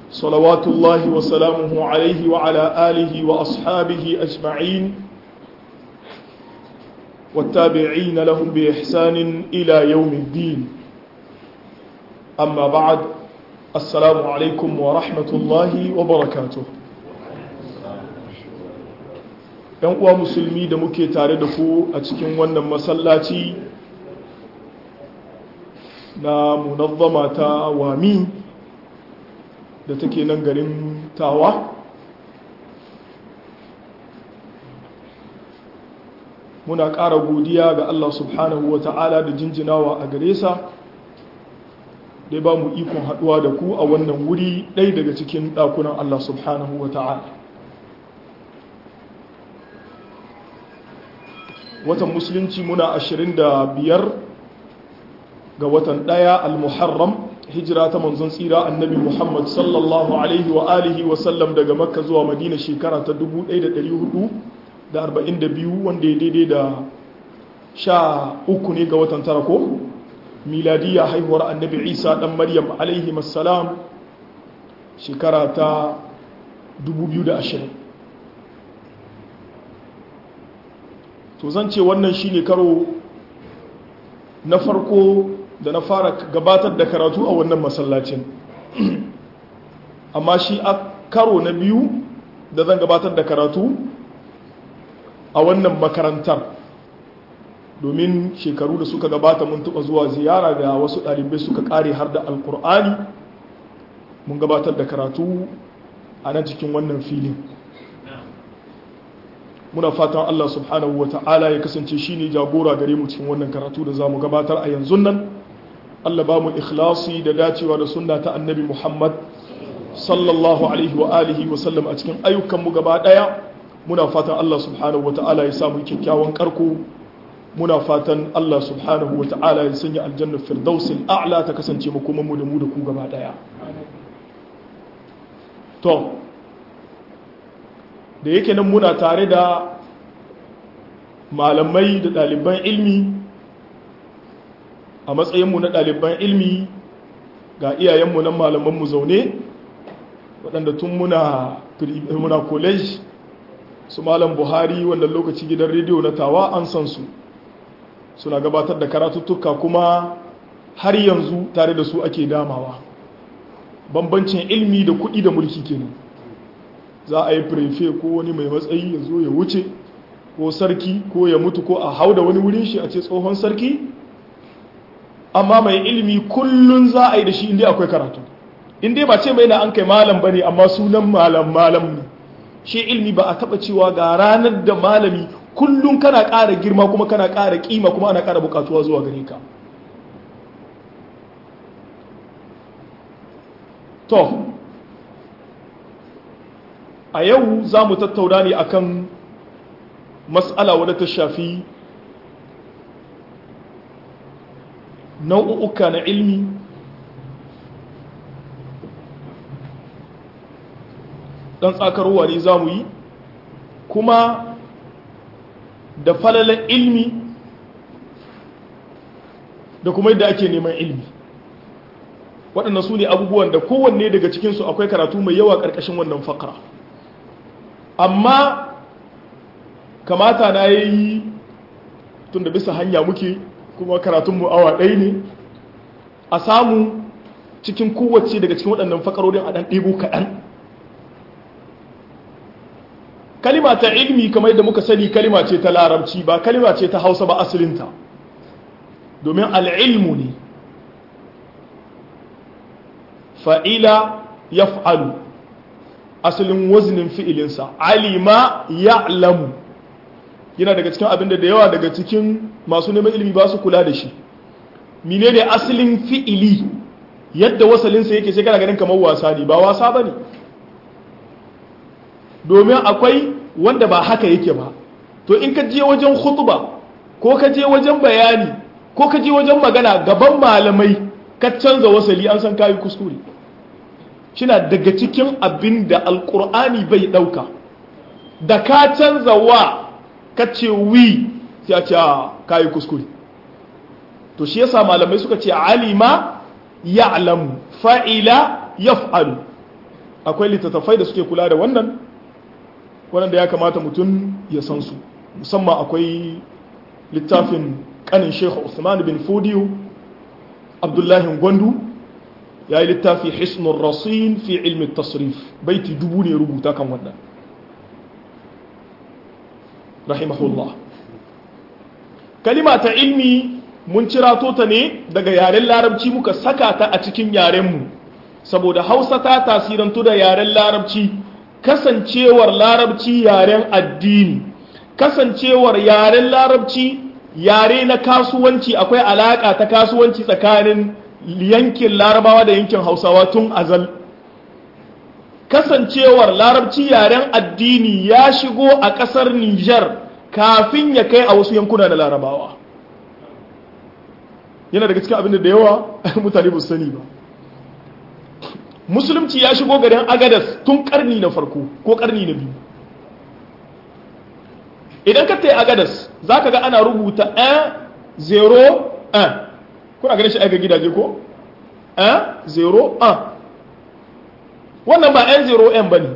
صلوات الله وسلامه عليه وعلى آله وأصحابه أجمعين والتابعين لهم بإحسان إلى يوم الدين أما بعد السلام عليكم ورحمة الله وبركاته ‘yan uwa musulmi da muke tare da ku a cikin wannan masallaci na munazzama ta wami da take nan garin tawa muna ƙara godiya ga Allah subhanahu wa ta'ala da jinjinawa a gare sa dai ba mu ikon haɗuwa da ku a wannan wuri ɗaya daga cikin ɗakunan Allah subhanahu wa ta'ala watan musulunci muna 25 ga watan ɗaya al-muharram hijira ta manzon tsira annabi muhammad sallallahu alaihi wa alihi wa sallam daga makka zuwa madina shekara ta 1442 wanda ya daidai da sha uku ne ga watan tara ko miladiya haihuwar annabi isa dan maryam alaihi salam shekara ta 2020 to zan ce wannan shine karo na farko da na fara gabatar da karatu a wannan masallacin amma shi a karo na biyu da zan gabatar da karatu a wannan makarantar domin shekaru da suka gabata mun tuba zuwa ziyara da wasu ɗalibai suka ƙare har da alkur'ani mun gabatar da karatu a nan cikin wannan filin muna fatan Allah subhanahu wa ta'ala ya kasance shi ne jagora gare mu cikin wannan karatu da za mu gabatar a yanzu nan Allah ba mu ikhlasi da dacewa da sunna ta annabi Muhammad sallallahu alaihi wa alihi wa sallam a cikin ayyukanmu gaba ɗaya muna fatan Allah subhanahu wa ta'ala ya samu kyakkyawan karko muna fatan Allah subhanahu wa ta'ala ya sanya aljannar firdausil a'la ta kasance makomanmu da mu da ku gaba ɗaya to da yake nan muna tare da malamai da ɗaliban ilmi a matsayinmu na ɗaliban ilmi ga iyayenmu nan malamanmu zaune waɗanda tun muna muna college su malam buhari wannan lokaci gidan rediyo na tawa an san su suna gabatar da karatuttuka kuma har yanzu tare da su ake damawa bambancin ilmi da kuɗi da mulki kenan za a yi prefe ko wani mai matsayi ya zo ya wuce ko sarki ko ya mutu ko a hau da wani wurin shi a ce tsohon sarki amma mai ilimi kullun za a yi da shi inda akwai karatu inda ba ce mai na an kai malam ba ne amma sunan malam malam ne shi ilimi ba a taba cewa ga ranar da malami kullun kana ƙara girma kuma kana ƙara ƙima kuma ana ƙara buƙatuwa zuwa gare ka to a yau za mu tattauna ne akan matsala wadda ta shafi nau'uka na ilmi ɗan tsakarwa ne za mu yi kuma da falalan ilmi da kuma yadda ake neman ilmi waɗannan su ne abubuwan da kowanne daga cikinsu akwai karatu mai yawa ƙarƙashin wannan fakara amma kamata na yi tun da bisa hanya muke kuma karatunmu awa ɗaya ne a samu cikin kowace daga cikin waɗannan fakarorin a ɗan ɗebo kaɗan kalima ta ilmi kamar yadda muka sani kalima ce ta larabci ba kalima ce ta hausa ba asalinta domin al'ilmu ne fa'ila ya fa'alu asalin wazinin fi'ilinsa alima ya'lamu yana daga cikin abin da da yawa daga cikin masu neman ilimi ba su kula da shi mine ne asalin fi'ili yadda wasalinsa yake sai kana ganin kamar wasa ne ba wasa ba ne domin akwai wanda ba haka yake ba to in ka je wajen khutba ko ka je wajen bayani ko ka je wajen magana gaban malamai ka canza wasali an san kayi kuskure shina daga cikin abin da alkur'ani bai ɗauka da ka canza wa ka ce wi sai a ce kayi kuskure to shi yasa malamai suka ce alima ya'lamu fa'ila yaf'alu akwai littattafai da suke kula da wannan waɗanda ya kamata mutum ya san su musamman akwai littafin kanin shekhu usman bin fudiyo abdullahi gwandu ya yi littafi hisnun rasin fi ilmin tasrif baiti dubu ne rubuta kan wannan rahimahullah kalima ta ilmi mun cirato ta ne daga yaren larabci muka saka ta a cikin yarenmu saboda hausa ta tasirantu da yaren larabci kasancewar larabci yaren addini kasancewar yaren larabci yare na kasuwanci akwai alaka ta kasuwanci tsakanin yankin larabawa da yankin hausawa tun azal kasancewar larabci yaren addini ya shigo a ƙasar Nijar kafin ya kai a wasu yankuna na larabawa yana daga cikin abin da yawa mutane ba su sani ba musulunci ya shigo garin agadas tun karni na farko ko karni na biyu idan ka tayi agadas za ka ga ana rubuta 1 0 1 kuna ganin shi aika gidaje ko 1 0 1 wannan ba 'yan 0 'yan ba ne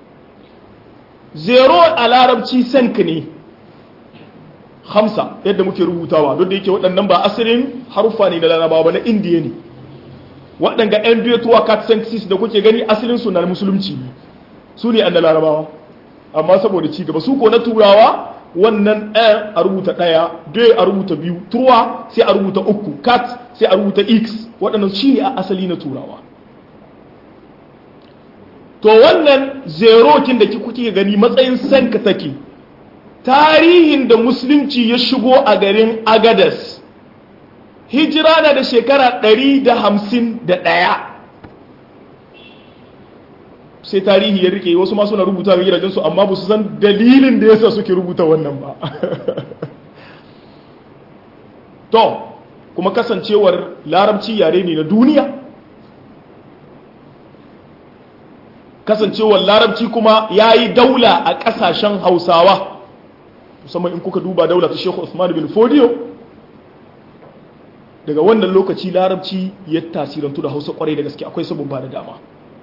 0 a larabci sank ne hamsa yadda muke rubutawa duk da yake waɗannan ba asirin haruffa ne na larabawa ba na indiya ne waɗanga 'yan biyu tuwa cat sentences da kuke gani asalin su na musulunci ne su ne an na larabawa amma saboda ci gaba su ko na turawa wannan ɗaya a rubuta ɗaya dai a rubuta biyu turwa sai a rubuta uku cat sai a rubuta x waɗannan shi ne a asali na turawa to wannan zerokin da kuke gani matsayin sanka take tarihin da musulunci ya shigo a garin agadas hijira na da shekara 151 sai tarihi ya rike wasu masu na rubuta mai gidajensu amma ba su san dalilin da yasa suke rubuta wannan ba to kuma kasancewar larabci yare ne na duniya kasancewar larabci kuma ya yi daula a ƙasashen hausawa musamman in kuka duba daula ta shekhu Usman bin Fodiyo daga wannan lokaci larabci ya tasirantu da hausa kwarai da gaske akwai sabon ba da dama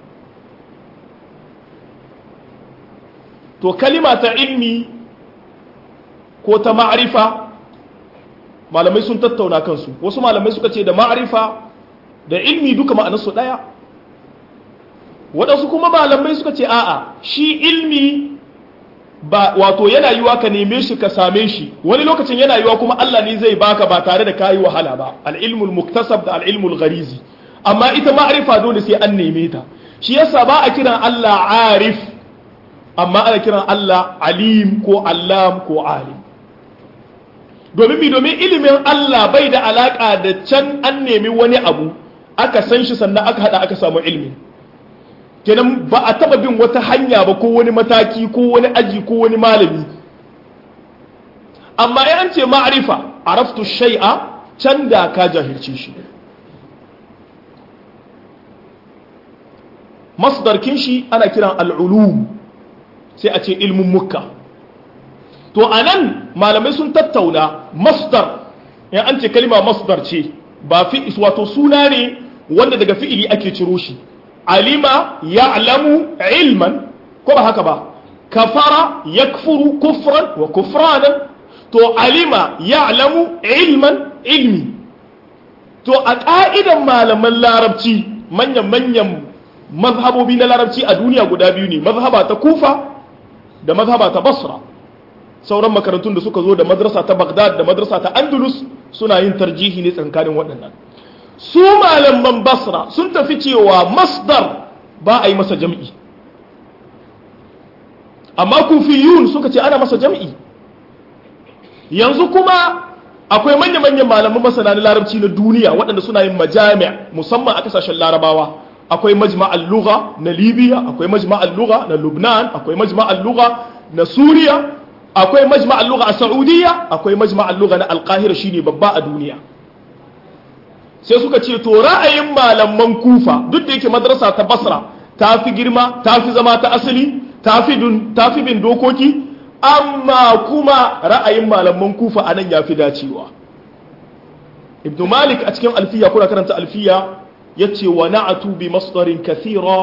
to kalima ta ilmi ko ta ma'arifa malamai sun tattauna kansu wasu malamai suka ce da ma'arifa da ilmi duka ma'anarsu ɗaya waɗansu kuma malamai suka ce a'a shi ilmi ba wato yana yiwa ka neme shi ka same shi wani lokacin yana yiwa kuma Allah ne zai baka ba tare da kayi wahala ba al-ilmul muktasab da al-ilmul gharizi amma ita ma'rifa dole sai an neme ta shi yasa ba a kiran Allah arif amma ana kiran Allah alim ko allam ko alim domin mi domin ilimin Allah bai da alaka da can an nemi wani abu aka san shi sannan aka hada aka samu ilmi kenan ba a taba bin wata hanya ba ko wani mataki ko wani aji ko wani malami amma ya an ce ma'arifa araftu shay'a can da ka jahilce shi masdarkin shi ana kiran al'ulum sai a ce ilmin mukka to anan malamai sun tattauna masdar ya an ce kalima masdar ce ba fi wato suna ne wanda daga fi'ili ake ciro shi alima ya'lamu ilman ko ba haka ba kafara yakfuru kufran wa kufranan to alima ya'lamu ilman ilmi to a ka'idan malaman larabci manyan manyan mazhabobi na larabci a duniya guda biyu ne mazhaba ta kufa da mazhaba ta basra sauran makarantun da suka zo da madrasa ta bagdad da madrasa ta andalus suna yin tarjihi ne tsakanin waɗannan su malaman basra sun tafi cewa masdar ba a yi masa jam'i amma kufiyun suka ce ana masa jam'i yanzu kuma akwai manya-manyan malaman masana na larabci na duniya waɗanda suna yin majami' musamman a kasashen larabawa akwai majma'al lugha na libya akwai majma'al lugha na lubnan akwai majma'al lugha na suriya akwai majma'al lugha a saudiya akwai majma'al lugha na alqahira shine babba a duniya sai suka ce to ra'ayin malaman kufa duk da yake madrasa ta basra ta fi girma ta fi zama ta asali ta fi bin dokoki amma kuma ra'ayin malaman kufa a nan ya fi dacewa ibn malik a cikin alfiya kuna karanta alfiya ya ce wa na'atu bi masdarin kathira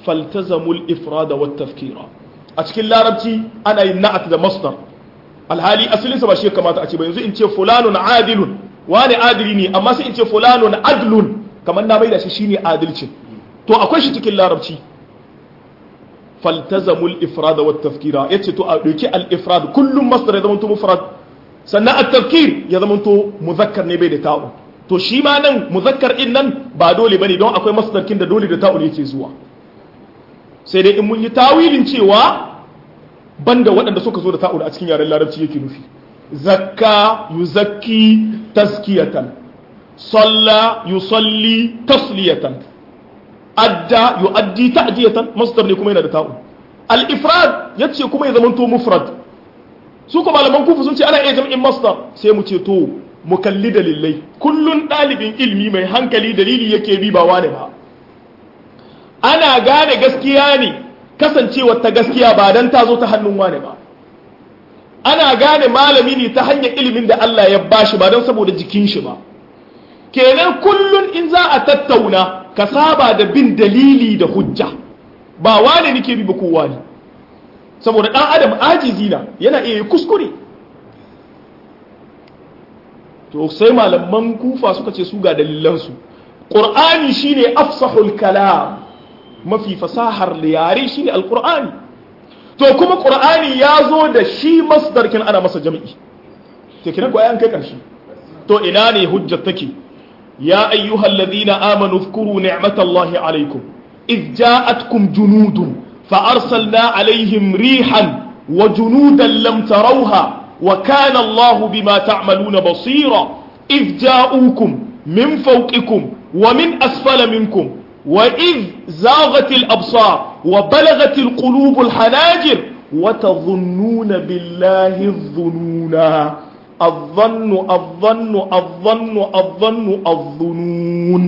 faltazamul ifrada wat tafkira a cikin larabci ana yin na'at da masdar alhali asalinsa ba shi ya kamata a ce ba yanzu in ce fulanun adilun wani adili ne amma sai in ce fulanun adlun kamar na bai da shi shine adalcin to akwai shi cikin larabci faltazamul ifrada wat tafkira yace to a dauki al ifrad kullum masdar ya zama to mufrad sannan at tafkir ya zama to muzakkar ne bai da ta'u to shi ma nan muzakkar din nan ba dole bane don akwai masdarkin da dole da ta'u yake zuwa sai dai in mun yi tawilin cewa banda waɗanda suka zo da ta'u a cikin yaren larabci yake nufi zakka yuzakki taskiyatan salla yusalli tasliyatan adda yu'addi ta'diyatan masdar ne kuma yana da ta'u al-ifrad yace kuma ya zamanto mufrad su kuma malaman kufu sun ce ana iya jam'in masdar sai mu ce to mu kalli dalilai kullun dalibin ilmi mai hankali dalili yake bi ba wane ba ana gane gaskiya ne kasancewa ta gaskiya ba dan ta zo ta hannun wane ba ana gane malami ne ta hanyar ilimin da Allah ya bashi ba don saboda jikin shi ba kenan kullun in za a tattauna ka saba da bin dalili da hujja ba wane nake bi ba kowa ne saboda dan adam ajizi na yana iya kuskure to sai malaman kufa suka ce su ga dalilansu qur'ani shine afsahul kalam mafi fasahar yare shine alqur'ani to kuma qur'ani ya zo da shi masdarkin ana masa jami'i to kiran ko ayan kai karshe to ina ne hujjar take ya ayyuhal ladina amanu dhkuru ni'matallahi alaykum id ja'atkum junudun fa arsalna alaihim rihan wa junudan lam tarawha wa kana Allahu bima ta'maluna basira id ja'ukum min fawqikum wa min asfala minkum وإذ زاغت الأبصار وبلغت القلوب الحناجر وتظنون بالله الظنونا الظن الظن الظن الظن الظنون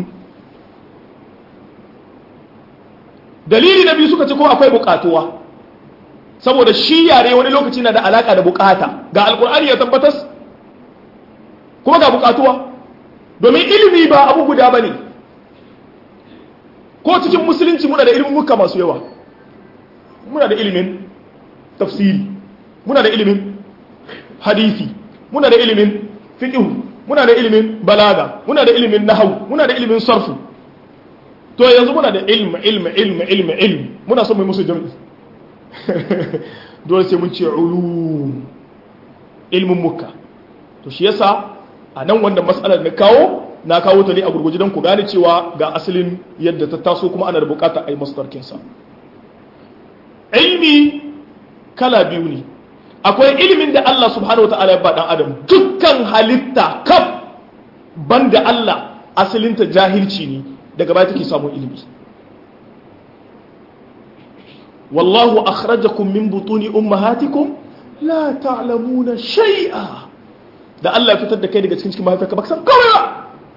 dalili na biyu suka ce ko akwai bukatuwa saboda shi yare wani lokaci na da alaka da bukata ga alkur'ani ya tabbatas kuma ga bukatuwa domin ilimi ba abu guda ba ne ko cikin musulunci muna da ilimin muka masu yawa muna da ilimin tafsiri muna da ilimin hadisi muna da ilimin fiqh muna da ilimin balaga muna da ilimin nahwu muna da ilimin sarfu to yanzu muna da ilmi ilmi ilmi ilmi ilmi muna son mai musu jami'i dole sai mun ce ulum ilmin muka to shi yasa a nan wanda matsalar na kawo na kawo ta ne a gurguje don ku gane cewa ga asalin yadda ta taso kuma ana da bukata a yi masdarkinsa ilmi kala biyu ne akwai ilimin da Allah subhanahu wa ta'ala ya ba dan adam dukkan halitta kaf banda Allah asalinta jahilci ne daga baya take samun ilimi wallahu akhrajakum min butuni ummahatikum la ta'lamuna shay'a da Allah ya fitar da kai daga cikin cikin mahaifiyarka baka san kawai ba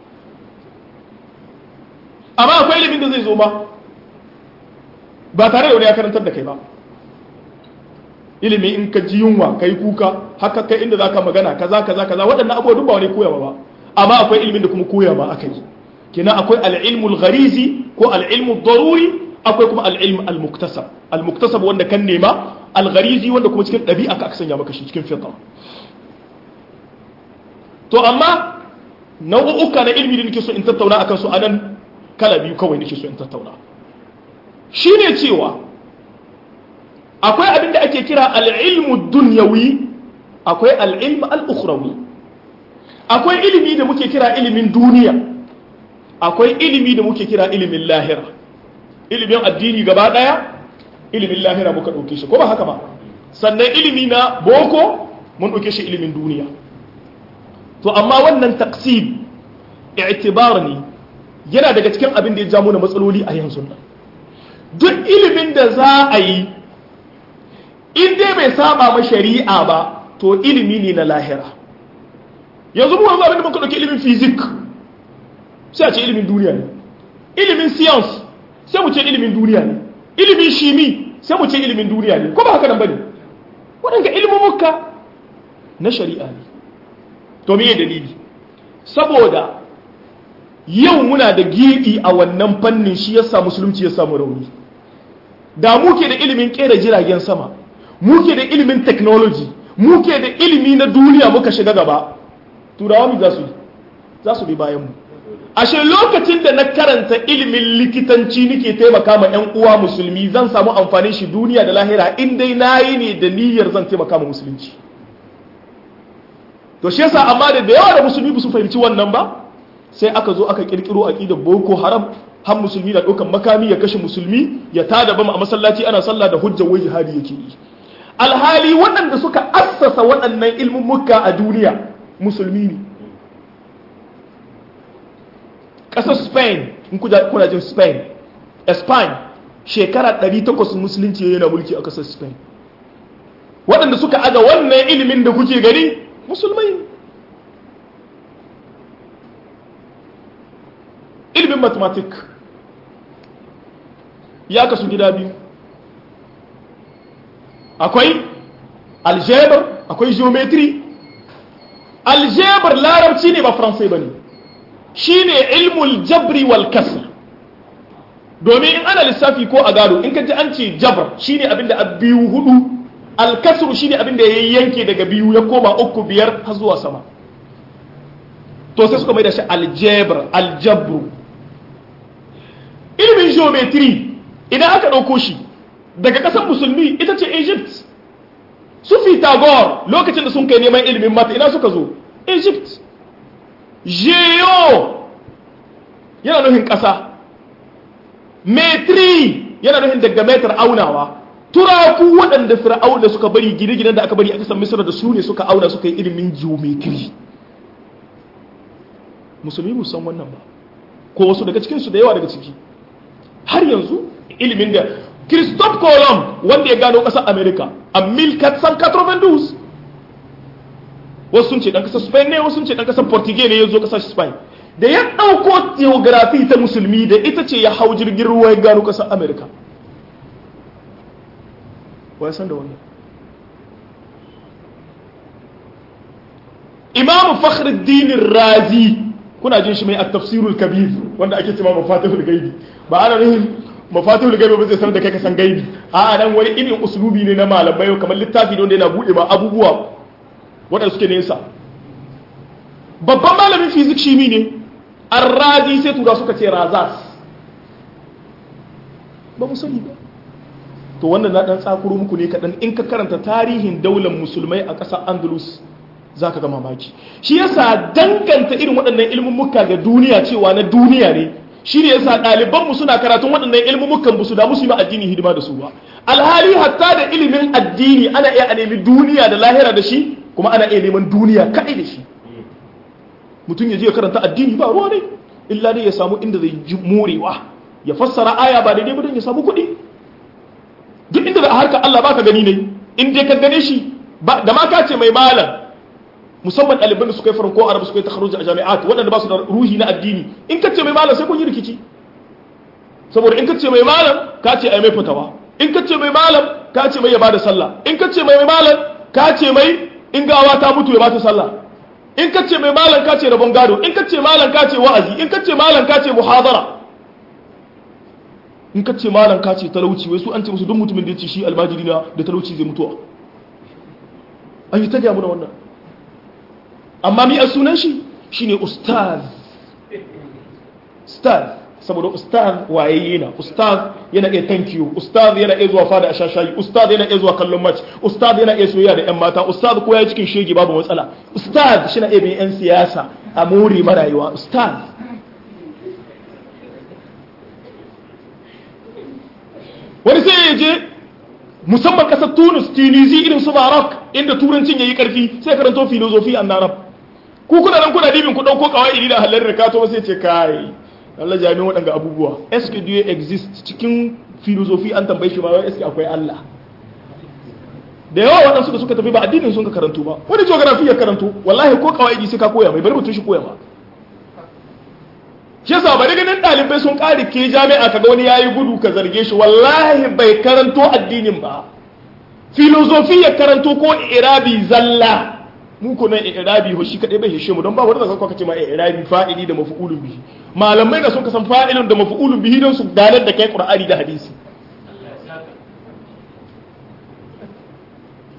amma akwai ilimin da zai zo ma ba tare da wani ya karantar da kai ba ilimi in ka ji yunwa ka yi kuka haka kai inda za ka magana kaza kaza kaza waɗannan abubuwa duk ba wani koyawa ba amma akwai ilimin da kuma koya ma aka yi kenan akwai al'ilmul gharizi ko al'ilmul daruri akwai kuma al'ilm al-muktasab al-muktasab wanda kan nema al-gharizi wanda kuma cikin ɗabi'a ka aka sanya maka shi cikin fitra to amma nau'uka na ilmi da nake so in tattauna akan su anan kala biyu kawai nake so in tattauna shine cewa akwai abin da ake kira al'ilmu dunyawi akwai al'ilmu al'ukhrawi akwai ilimi da muke kira ilimin duniya akwai ilimi da muke kira ilimin lahira ilimin addini gaba daya ilimin lahira muka ɗauke shi ko ba haka ba sannan ilimi na boko mun ɗauke shi ilimin duniya to amma wannan taqsim i'tibar ne yana daga cikin abin da ya ja mana matsaloli a yanzu nan duk ilimin da za a yi in dai bai saba ma shari'a ba to ilimi ne na lahira yanzu mu wanzu abin da muka ɗauki ilimin fizik sai a ce ilimin duniya ne ilimin science sai mu ce ilimin duniya ne ilimin shimi sai mu ce ilimin duniya ne ko ba haka nan bane waɗanda ilmumuka na shari'a ne to me dalili saboda yau muna da gibi a wannan fannin shi yasa musulunci ya samu rauni da muke da ilimin kera jiragen sama muke da ilimin technology muke da ilimi na duniya muka shiga gaba turawa mu za su za su bi bayan mu ashe lokacin da na karanta ilimin likitanci nake taimaka ma yan uwa musulmi zan samu amfanin shi duniya da lahira in dai nayi ne da niyyar zan taimaka ma musulunci to shi yasa amma da da yawa da musulmi ba su fahimci wannan ba sai aka zo aka kirkiro aqidar boko haram har musulmi na ɗaukan makami ya kashe musulmi ya tada bam a masallaci ana sallah da hujjar wai jihadi yake yi alhali waɗanda suka assasa waɗannan ilmummuka a duniya musulmi ne ƙasar spain in kuna jin spain spain shekara 800 musulunci yana mulki a ƙasar spain waɗanda suka aga wannan ilimin da kuke gani musulmai ne ilimin mathematics ya kasu gida biyu akwai algebra akwai geometry algebra larabci ne ba faransai ba ne shi ne ilmul jabri wal kasr domin in ana lissafi ko a gado in ka ji an ce jabr shi ne abinda a biyu hudu alkasru shi ne abinda ya yanke daga biyu ya koma uku biyar har zuwa sama to sai suka mai da shi algebra aljabru ilimin geometry idan aka ɗauko shi daga ƙasar musulmi ita ce egypt su Pythagore lokacin da sun kai neman ilimin mata ina suka zo egypt geo yana nufin ƙasa metri yana nufin daga metar aunawa turaku waɗanda fir'auna suka bari gine-ginen da aka bari a ƙasar misir da su ne suka auna suka yi ilimin geometry musulmi musan wannan ba ko wasu daga cikinsu da yawa daga ciki har yanzu ilimin da Christophe Colomb wanda ya gano ƙasar America a 1492 wasu sun ce ɗan ƙasar Spain ne wasu sun ce ɗan ƙasar Portugal ne ya zo ƙasar Spain da ya ɗauko geography ta musulmi da ita ce ya hau jirgin ruwa ya gano ƙasar America wa ya san da wannan Imam Fakhruddin Razi kuna jin shi mai at-tafsirul kabir wanda ake cewa mafatihul gaibi ba ana nufin mafatihul gaibi ba zai sanar da kai ka san gaibi a nan wani irin uslubi ne na malamai kamar littafi ne wanda yana bude ma abubuwa waɗanda suke nesa babban malamin fizik shi ne arrazi sai tura suka ce razas ba mu sani ba to wannan na dan tsakuro muku ne kaɗan in ka karanta tarihin daular musulmai a ƙasar andalus za ka ga mamaki shi yasa danganta irin waɗannan ilmummuka ga duniya cewa na duniya ne shi ne yasa ɗalibanmu suna karatun waɗannan ilmummukan ba su damu su yi ma addini hidima da su ba alhali hatta da ilimin addini ana iya a nemi duniya da lahira da shi kuma ana iya neman duniya kaɗai da shi mutum ya je ya karanta addini ba ruwa ne illa dai ya samu inda zai ji morewa ya fassara aya ba daidai ba don ya samu kuɗi duk inda da a harkar Allah ba ka gani ne in dai ka gane shi da ma ka ce mai malam musamman ɗaliban da suka yi farko arabu suka yi takharuji a jami'at waɗanda ba su da ruhi na addini in ka ce mai malam sai kun yi rikici saboda in ka ce mai malam ka ce ai mai fitawa in ka ce mai malam ka ce mai ya bada sallah in ka ce mai malam ka ce mai in gawa ta mutu ya bata sallah in ka ce mai malam ka ce rabon gado in ka ce malam ka ce wa'azi in ka ce malam ka ce muhadara in ka ce malam ka ce talauci wai su an ce musu duk mutumin da ya ce shi almajiri na da talauci zai mutuwa an yi ta gaya muna wannan amma mi a sunan shi shine ustaz ustaz saboda ustaz wayayye na ustaz yana iya thank you ustaz yana iya zuwa fada a shashayi ustaz yana iya zuwa kallon match ustaz yana iya soyayya da yan mata ustaz ko ya cikin shege babu matsala ustaz shi na iya bin yan siyasa a more marayuwa ustaz wani sai ya je musamman kasar tunis tunisi irin su barak inda turancin ya yi karfi sai karanto filozofi an narab ku kuna nan kuna dibin ku dauko kawai da halar rikato sai ce kai Allah jami'in waɗanga abubuwa eske do you exist cikin filozofi an tambaye shi ma wai eske akwai Allah da yawa waɗansu da suka tafi ba addinin sun ka karantu ba wani geography ya karantu wallahi ko kawai sai ka koya mai bari mutum shi koya ma shi yasa bari ganin ɗalibai sun ƙari ke jami'a kaga wani yayi gudu ka zarge shi wallahi bai karanto addinin ba filozofi ya karanto ko irabi zalla mu ko nan irabi ho shi kadai bai hishe mu don ba wanda zaka kace ma irabi fa'ili da maf'ulun bihi malamai da sun kasan fa'ilun da maf'ulun bihi don su ganar da kai qur'ani da hadisi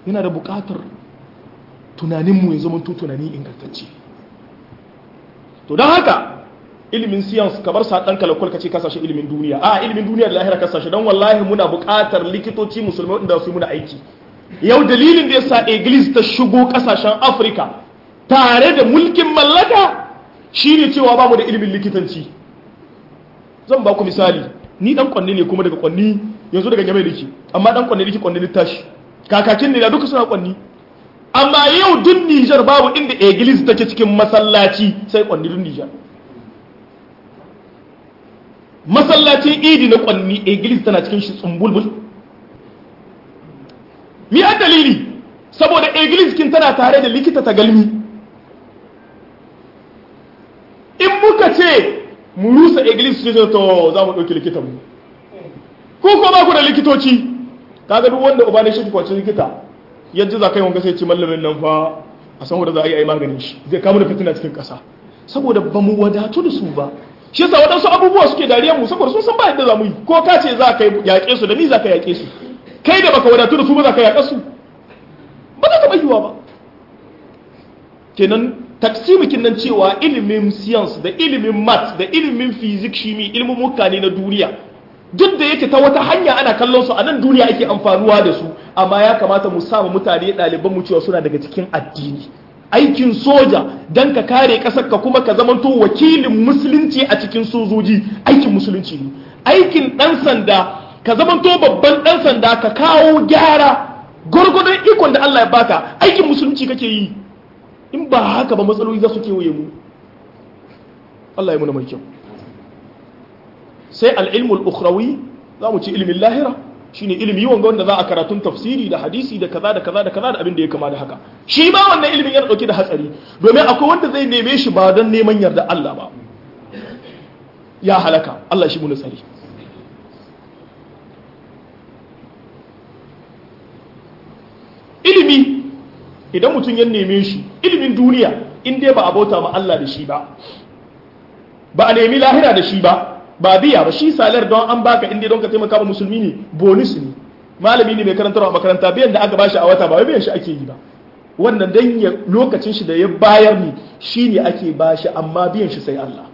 yana da buƙatar tunaninmu ya zama tunani ingantacce to don haka ilimin science kamar sa ɗan kalakwal ka ce kasashe ilimin duniya a ilimin duniya da lahira kasashe don wallahi muna buƙatar likitoci musulmai inda su yi muna aiki yau dalilin da ya sa iglis ta shigo kasashen afirka tare da mulkin mallaka shine cewa ba mu da ilimin likitanci zan ba ku misali ni dan kwanni ne kuma daga kwanni yanzu daga game dake amma dan kwanni dake kwanni tashi kakakin ne da duka suna kwanni amma yau dun Nijar babu inda iglis take cikin masallaci sai kwanni dun Nijar masallacin idi na kwanni iglis tana cikin shi tsumbulbul mi an dalili saboda iglis kin tana tare da likita ta galmi in muka ce mu rusa iglis ce to za mu ɗauki likitan mu ko ko ba ku da likitoci kaga duk wanda uba ne shi kwacin likita yadda za ka yi wanga sai ce mallamin nan fa a san wanda za a yi a yi maganin shi zai kama da fitina cikin ƙasa saboda ba mu wadatu da su ba shi yasa waɗansu abubuwa suke dariya mu saboda sun san ba yadda za mu yi ko ka ce za ka yaƙe su da ni za ka yaƙe su kai da baka wadatu da su ba za ka yaƙa su ba za ta bayyuwa ba kenan taksimikin nan cewa ilimin science da ilimin math da ilimin physics shimi ilimin mutane na duniya duk da yake ta wata hanya ana kallon su a nan duniya ake amfanuwa da su amma ya kamata mu samu mutane ɗaliban mu cewa suna daga cikin addini aikin soja dan ka kare ƙasar ka kuma ka zamanto wakilin musulunci a cikin sojoji aikin musulunci ne aikin ɗan sanda ka zamanto babban ɗan sanda ka kawo gyara gwargwadon ikon da Allah ya baka aikin musulunci kake yi in ba haka ba matsaloli za su kewaye mu Allah ya muna mai kyau sai al'ilmul ukhrawi za mu ci ilimin lahira shine ilimi wanga wanda za a karatun tafsiri da hadisi da kaza da kaza da kaza da abin da ya kama da haka shi ma wannan ilimin yana dauke da hatsari domin akwai wanda zai neme shi ba don neman yarda Allah ba ya halaka Allah shi muna tsari ilimi idan mutum ya neme shi ilimin duniya in dai ba a bauta ma Allah da shi ba ba a nemi lahira da shi ba ba biya ba shi salar don an baka inda don ka taimaka ba musulmi ne bonus ne malami ne mai karantarwa a makaranta biyan da aka bashi a wata ba wai biyan shi ake yi ba wannan dan ya lokacin shi da ya bayar ne shine ake bashi amma biyan shi sai Allah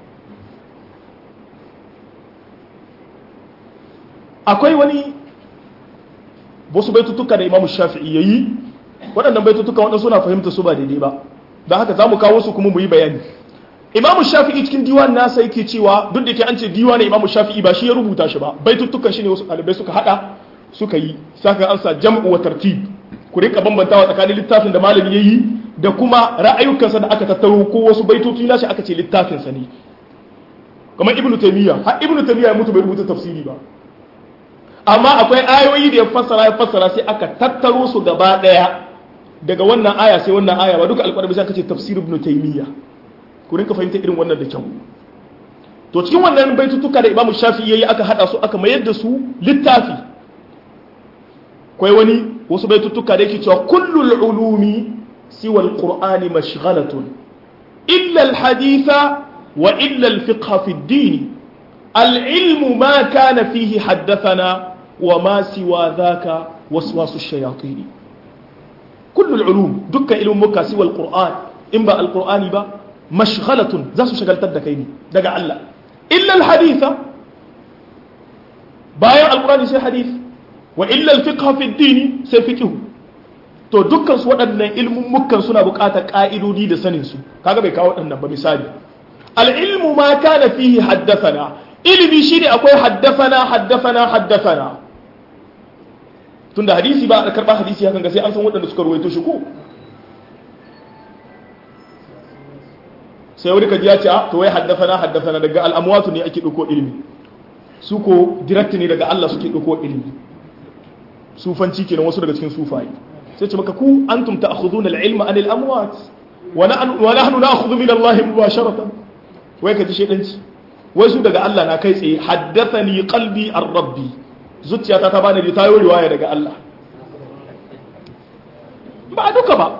akwai wani wasu baitutuka da imamu shafi'i yayi waɗannan baitutuka waɗanda suna fahimta su ba daidai ba don haka za mu kawo su kuma mu yi bayani imamu shafi'i cikin diwan nasa yake cewa duk da ke an ce diwa ne imamu shafi'i ba shi ya rubuta shi ba baitutukan shi ne wasu ɗalibai suka haɗa suka yi saka an sa jam'u wa tartib ku rika bambantawa tsakanin littafin da malami yayi da kuma ra'ayukansa da aka tattaro ko wasu baitoci nashi aka ce littafinsa ne kamar ibnu taymiya har ibnu taymiya ya mutu bai rubuta tafsiri ba amma akwai ayoyi da ya fassara ya fassara sai aka tattaro su gaba daya daga wannan aya sai wannan aya ba duka alƙur'ani sai aka ce tafsir ibn taymiya ku rinka fahimta irin wannan da kyau to cikin wannan baitutuka da imamu shafi yayi aka hada su aka mayar da su littafi kai wani wasu baitutuka da yake cewa kullul ulumi siwa alqur'ani mashghalatun illa alhaditha wa illa alfiqh fi ad-din العلم ما كان فيه حدثنا وما سوى ذاك وسواس الشياطين كل العلوم دك علم مكا سوى القرآن إن با القرآن با مشغلة زاسو شغل تدكيني دقا الله إلا الحديث بايع القرآن سي حديث وإلا الفقه في الدين سي فقه to dukkan su waɗannan ilmin mukan suna buƙatar ƙa'idodi da sanin su kaga bai kawo waɗannan ba misali al-ilmu ma kana fihi haddathana ilimi shi ne akwai haddafana haddafana haddafana tunda hadisi ba a karɓar hadisi hakan ga sai an san waɗanda suka ruwaito shi ko sai wani kaji ya ce to wai haddafana haddafana daga al'amwatu ne ake ɗauko ilimi su ko direct ne daga Allah suke ɗauko ilimi sufanci kenan wasu daga cikin sufaye sai ce maka ku antum ta'khuduna al-ilma anil amwat wa nahnu na'khudhu min Allah mubasharatan wai kaji shedanci wai su daga Allah na kai tsaye haddathani qalbi ar-rabbi zuciyata ta bani da tayo riwaya daga Allah ba duka ba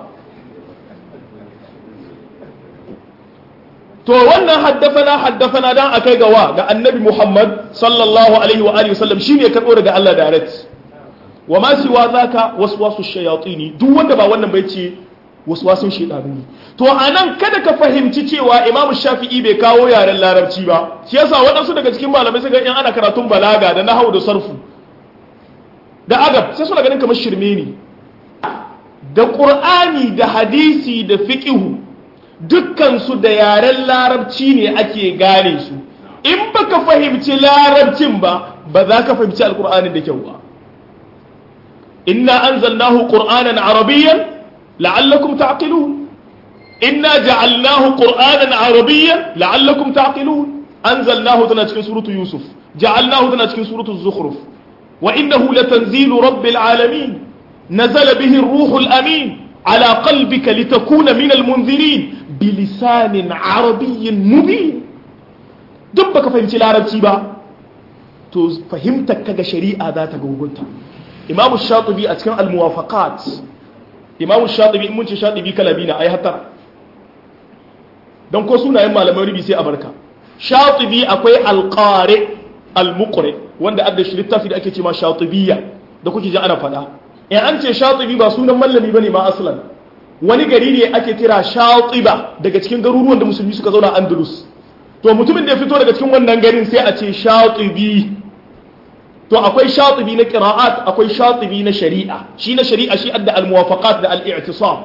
to wannan haddafana haddafana dan akai ga wa ga annabi Muhammad sallallahu alaihi wa alihi wasallam shine ya karbo daga Allah direct wa ma siwa zaka waswasu shayatini duk wanda ba wannan bai ce waswasun shaytanu ne to anan kada ka fahimci cewa Imam Shafi'i bai kawo yaren larabci ba shi yasa waɗansu daga cikin malamai suka in ana karatun balaga da nahwu da sarfu da adab sai suna ganin kamar shirme ne da Qur'ani da hadisi da fiqhu dukkan su da yaren larabci ne ake gane su in baka fahimci larabcin ba ba za ka fahimci alkur'ani da kyau ba inna anzalnahu qur'anan arabiyyan la'allakum ta'qilun inna ja'alnahu qur'anan arabiyyan la'allakum ta'qilun anzalnahu tana cikin suratu yusuf ja'alnahu tana cikin suratu zukhruf wa innahu latanzilu rabbil alamin nazala bihi ar-ruhul amin ala qalbika litakuna min al-munzirin bilisanin arabiyyin mubin duk baka fahimci larabci ba to fahimtar kaga shari'a za ta gugunta imamu shatibi a cikin almuwafaqat imamu shatibi in mun ce shatibi kalabi na ai hatta don ko sunayen malaman rubi sai a barka shatibi akwai alqari almuqri wanda adda shi littafi da ake ce ma shatibiyya da kuke ji ana fada in an ce shatibi ba sunan mallami bane ma aslan wani gari ne ake kira shatiba daga cikin garuruwan da musulmi suka zauna andalus to mutumin da ya fito daga cikin wannan garin sai a ce shatibi to akwai shatibi na qira'at akwai shatibi na shari'a shi na shari'a shi adda al-muwafaqat da al-i'tisam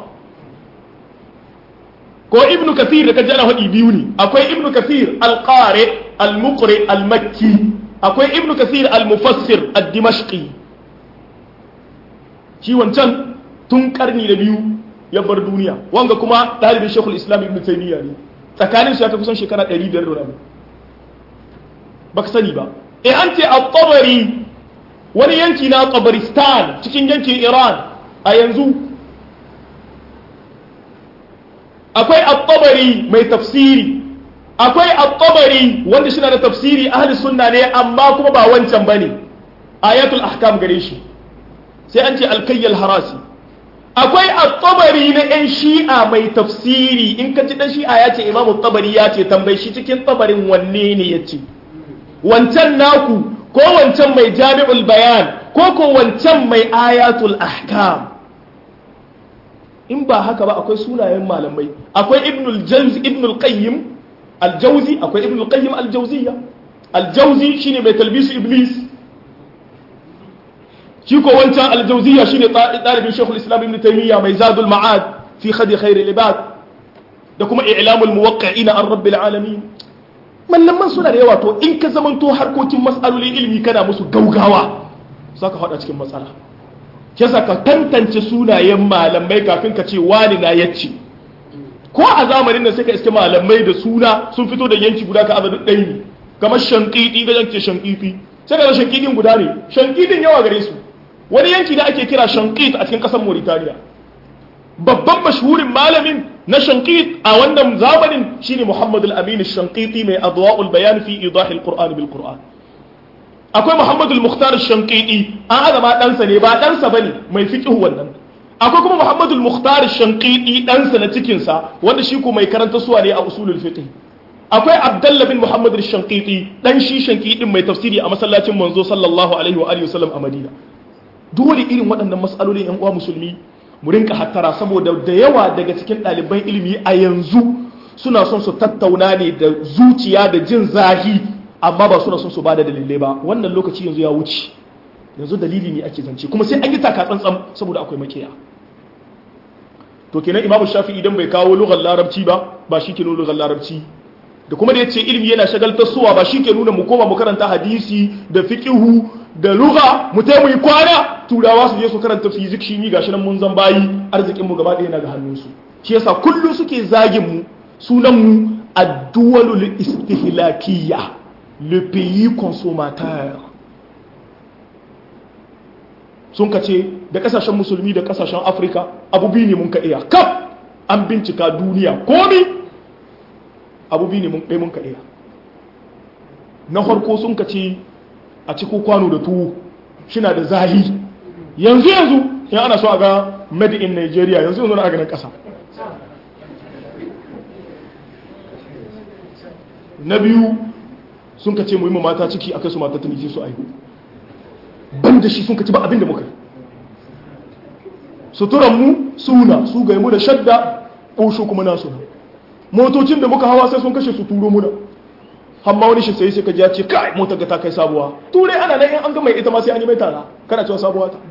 ko ibnu kathir da kaje ana hadi biyu ne akwai ibnu kathir al-qari al-muqri al-makki akwai ibnu kathir al-mufassir ad-dimashqi shi wancan tun karni da biyu ya bar duniya wanga kuma dalibin shekul islam ibnu taymiya ne tsakanin su ya kai kusan shekara 500 da rabu baka sani ba e an ce al-tabari wani yanki na tabaristan cikin yankin iran a yanzu akwai al-tabari mai tafsiri akwai al-tabari wanda shi na da tafsiri ahli sunna ne amma kuma ba wancan bane ayatul ahkam gare shi sai an ce al-kayyal harasi akwai at-tabari na yan shi'a mai tafsiri in ka ci dan shi'a ya ce imamu tabari ya ce tambayi shi cikin tabarin wanne ne ya ce wancan naku ko wancan mai jami'ul bayan ko ko wancan mai ayatul ahkam in ba haka ba akwai sunayen malamai akwai ibnul jawzi ibnul qayyim al-jawzi akwai ibnul qayyim al-jawziyya al-jawzi shine mai talbisu iblis shi ko wancan al-jawziyya shine dalibin shaykhul islam ibn taymiyyah mai zadul ma'ad fi khadi khair al-ibad da kuma i'lamul muwaqqi'ina an rabbil alamin mallaman suna da yawa to in ka zamanto harkokin matsalolin ilimi kana musu gaugawa za ka faɗa cikin matsala ke ka tantance sunayen malamai kafin ka ce wani na yacce ko a zamanin nan sai ka iske malamai da suna sun fito da yanki guda ka azadin ɗaya ne kamar shankiti ga yanke shankiti sai ka shankitin guda ne shankitin yawa gare su wani yanki da ake kira shankit a cikin ƙasar mauritaniya babban mashhurin malamin na shankit a wannan zamanin shine Muhammad al-Amin shankiti mai adwa'ul bayan fi idah al-Qur'an bil Qur'an akwai Muhammad al-Mukhtar shankiti an azama ɗansa ne ba ɗansa bane mai fiqh wannan akwai kuma Muhammad al-Mukhtar shankiti ɗansa na cikin sa wanda shi ko mai karanta suwa ne a usulul fiqh akwai Abdullah bin Muhammad al-Shankiti dan shi shankidin mai tafsiri a masallacin manzo sallallahu alaihi wa alihi wasallam a Madina dole irin waɗannan mas'alolin yan uwa musulmi mu rinka hattara saboda da yawa daga cikin ɗaliban ilimi a yanzu suna son su tattauna ne da zuciya da jin zahi amma ba suna son su bada dalilai ba wannan lokaci yanzu ya wuce yanzu dalili ne ake zance kuma sai an yi taka tsantsan saboda akwai makiya to kenan imamu shafi idan bai kawo lugar larabci ba ba shi ke nuna lugar larabci da kuma da ya ce ilimi yana shagaltar suwa ba shi ke nuna mu koma mu karanta hadisi da fiqihu da lugha mu tai mu yi kwana turawa su je su karanta fizik shi ni gashi nan mun zan bayi arzikin mu gaba ɗaya na ga hannunsu shi yasa kullu suke zagin mu sunan mu ad-duwalul istihlakiyya le pays consommateur sun kace da kasashen musulmi da kasashen afirka abu biyu ne mun ka iya kaf an bincika duniya komi abu biyu ne mun ɗaya mun ka iya na farko sun kace a cikin kwano da tuwo shina da zahi yanzu yanzu in ana so a ga made in nigeria yanzu yanzu na a ganin ƙasa na biyu sun ka ce muhimman mata ciki a kai su mata tunisi su aihu ban da shi sun ka ci ba abin da muka suturan mu suna su ga mu da shadda ɓosho kuma nasu na motocin da muka hawa sai sun kashe su turo muna amma wani shi sai sai ka ji ya ce kai motar ga ta kai sabuwa turai ana nan in an ga mai ita ma sai an yi mai tara kana cewa sabuwa ta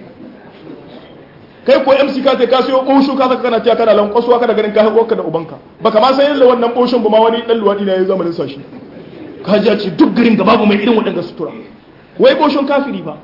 kai ko MC ka ta kasiyo ɓosho ka saka kana cewa kana lankwasuwa kana ganin kayan uwarka da ubanka baka ma san yadda wannan ɓoshon ba ma wani dan luwaɗi na ya zamanin sashi ka ji ya ce duk garin ga babu mai irin waɗanda sutura wai ɓoshon kafiri ba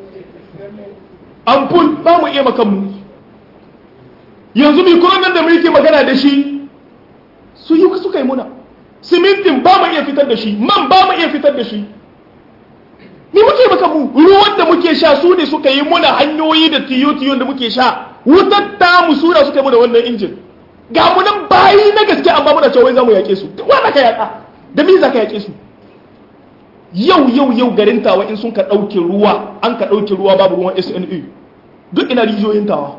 ampul ba mu iya makanmu yanzu mikuran nan da muke magana da shi su yi suka yi muna simintin ba mu iya fitar da shi man ba mu iya fitar da shi ni muke maka mu ruwan da muke sha su ne suka yi muna hanyoyi da tiyo-tiyon da muke sha wutar ta mu suna suka yi muna wannan injin ga mu nan bayi na gaske amma muna cewa za mu yaƙe su duk wanda ka yaƙa da me za ka yaƙe su yau yau yau garin tawa in sun ka ɗauke ruwa an ka ɗauke ruwa babu ruwan SNA duk ina rijiyoyin tawa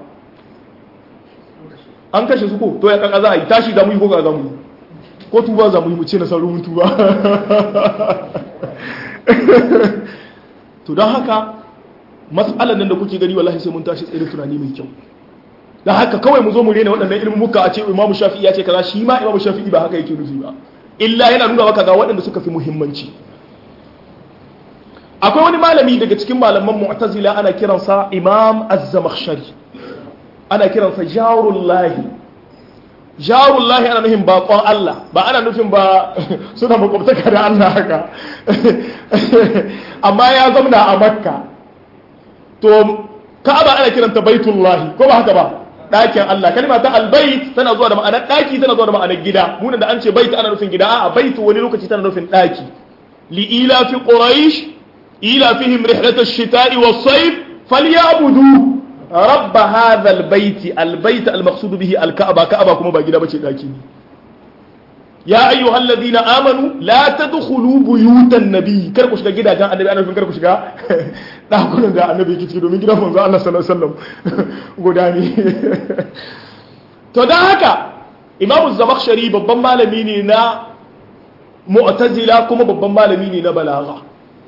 an kashe su ko to ya kaka za a yi tashi da mu yi ko ga za mu yi ko tuba za mu yi mu ce na saurin tuba to don haka matsalar nan da kuke gani wallahi sai mun tashi tsirin tunani mai kyau don haka kawai mu zo mu rena waɗannan ilimin muka a ce imamu shafi'i ya ce kaza shi ma imamu shafi'i ba haka yake nufi ba illa yana nuna maka ga waɗanda suka fi muhimmanci akwai wani malami daga cikin malaman mu'tazila ana kiransa imam az-zamakhshari ana kiransa jarullahi jarullahi ana nufin bakon Allah ba ana nufin ba suna makwabtaka da Allah haka amma ya zamna a makka to ka'aba ana kiranta baitullahi ko ba haka ba ɗakin Allah kalma ta albayt tana zuwa da ma'anar ɗaki tana zuwa da ma'anar gida munan da an ce bait ana nufin gida a baitu wani lokaci tana nufin ɗaki li ila fi quraish ila fihim rihlat ash-shita'i was-sayf falyabudu rabb hadha al-bayt al-bayt al-maqsud bihi al-ka'ba ka'aba kuma ba gida bace ɗaki ne ya ayyuhal ladina amanu la tadkhulu buyutan nabiy kar ku shiga gidajen annabi ana nufin kar ku shiga dakunan da annabi yake ciki domin gidan manzo Allah sallallahu alaihi wasallam guda ne to dan haka imamu zamakhshari babban malami ne na mu'tazila kuma babban malami ne na balagha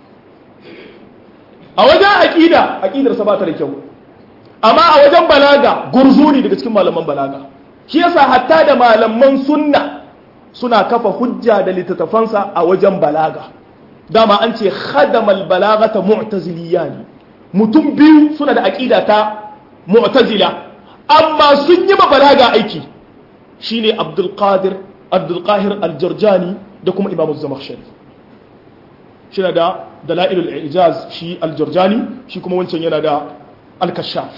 a wajen aqida aqidar sa ba ta da kyau amma a wajen balaga gurzu ne daga cikin malaman balaga shi yasa hatta da malaman sunna suna kafa hujja da littattafansa a wajen balaga dama an ce khadamal balagata mu'taziliya ne mutum biyu suna da aqida ta mu'tazila amma sun yi ma balaga aiki shine abdul qadir abdul qahir al-jarjani da kuma imam az-zamakhshari shi da dalailul ijaz shi al-jarjani shi kuma wancan yana da al-kashaf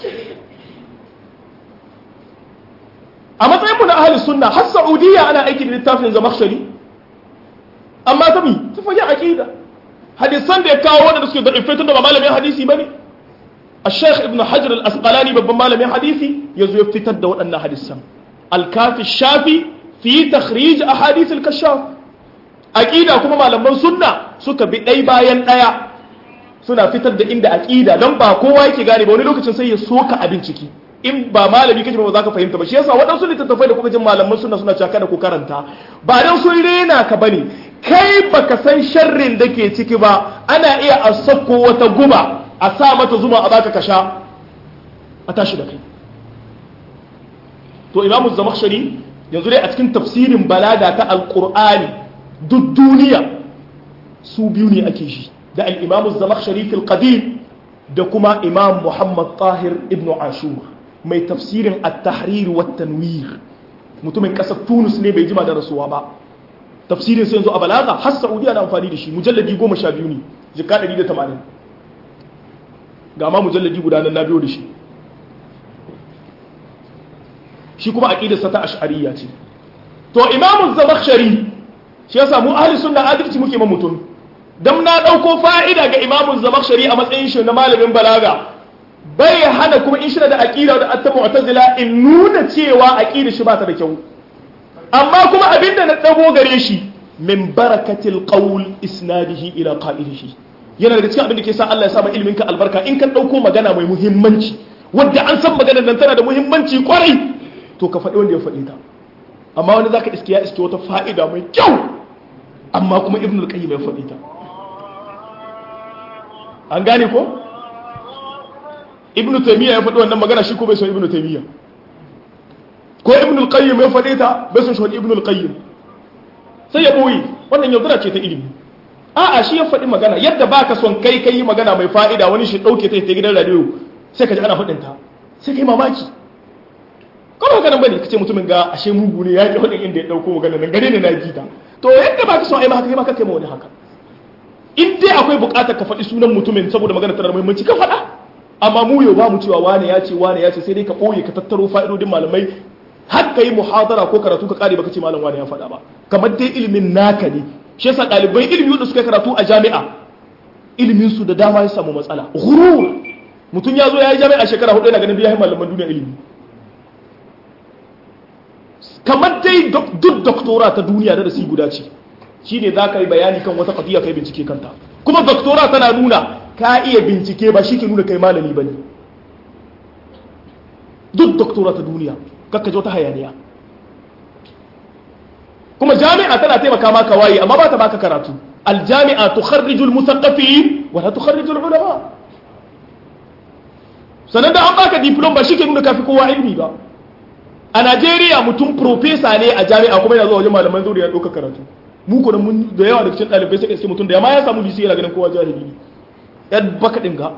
a matsayin mu na ahli sunna har saudiya ana aiki da littafin zamakhshari amma ta mi ta fage aqida hadisan da ya kawo wanda suke da ifetun da ba malamin hadisi bane الشيخ ابن حجر الأسقلاني بابا مالمي حديثي يزو يفتتد دو أن حديثا الكافي الشافي في تخريج أحاديث الكشاف أكيدا كما مالما سنة سكا بأي باين أيا suna fitar da inda aqida dan ba kowa yake gane ba wani lokacin sai ya soka abin ciki in ba malami kake ba za ka fahimta ba shi yasa waɗansu littattafai da kuka jin malaman suna suna caka da ku karanta ba dan sun rena ka bane kai baka san sharrin da ke ciki ba ana iya a sako wata guba a sa mata zuma a baka kasha a tashi da kai to imamu zamakhshari yanzu dai a cikin tafsirin balaga ta alqur'ani duk duniya su biyu ne ake shi da al-imamu zamakhshari fil qadim da kuma imam muhammad tahir ibn ashur mai tafsirin at-tahrir wa tanwir mutumin kasar tunus ne bai jima da rasuwa ba tafsirin sai yanzu a balaga har saudiya na amfani da shi mujalladi goma sha biyu ne jika 180 ga ma mujalladi guda nan na biyo da shi shi kuma aqidarsa ta ash'ariyya ce to imamu zamakhshari shi yasa mu ahli sunna adalci muke ma mutum dan na dauko fa'ida ga imamu zamakhshari a matsayin shi na malamin balaga bai hana kuma in shi da aqida da atta mu'tazila in nuna cewa aqida shi ba ta da kyau amma kuma abinda na dago gare shi min barakatil qawl isnadihi ila qa'ilihi yana daga cikin abin da ke sa Allah ya sa ilimin ka albarka in ka dauko magana mai muhimmanci wadda an san maganar nan tana da muhimmanci kwarai to ka faɗi wanda ya faɗi ta amma wani zaka iske ya iske wata fa'ida mai kyau amma kuma ibnul qayyim ya faɗi ta an gane ko ibn taymiya ya faɗi wannan magana shi ko bai son ibn taymiya ko ibn al-qayyim ya faɗe ta bai son shi ibn al-qayyim sai ya boye wannan yaudara ce ta ilimi a'a shi ya faɗi magana yadda baka son kai kai magana mai fa'ida wani shi dauke ta ta gidan radio sai ka ji ana faɗin ta sai kai mamaki kuma haka nan bane kace mutumin ga ashe mugu ne ya ki faɗin inda ya dauko magana nan gare ne na ji ta to yadda baka son ai ma haka kai ma kai ma wani haka in dai akwai buƙatar ka faɗi sunan mutumin saboda magana tana da muhimmanci ka faɗa amma mu yau ba mu cewa wane ya ce wane ya ce sai dai ka ɓoye ka tattaro fa'idodin malamai har ka yi muhadara ko karatu ka kare baka ce malam wane ya faɗa ba kamar dai ilimin naka ne shi yasa ɗalibai ilimi wanda suka karatu a jami'a ilimin su da dama ya samu matsala ghurur mutum ya zo ya yi jami'a shekara hudu yana ganin biya malaman duniya ilimi kamar dai duk doktora ta duniya da rasi guda ce shine za ka yi bayani kan wata qadiya kai bincike kanta kuma doktora tana nuna ka iya bincike ba shi ke nuna kai malami ba ne duk doktora ta duniya kakka ta hayaniya kuma jami'a tana taimaka maka waye amma ba ta baka karatu aljami'a tukharriju almusaqqafin wa la tukharriju ulama sanan da an baka diploma ba shi ke nuna kafi kowa ilimi ba a Najeriya mutum profesa ne a jami'a kuma yana zuwa wajen malaman zauri ya ɗauka karatu mu ko mun da yawa daga cikin ɗalibai sai ka mutum da yamma ya samu bisi yana ganin kowa jahili ne yan baka ɗinga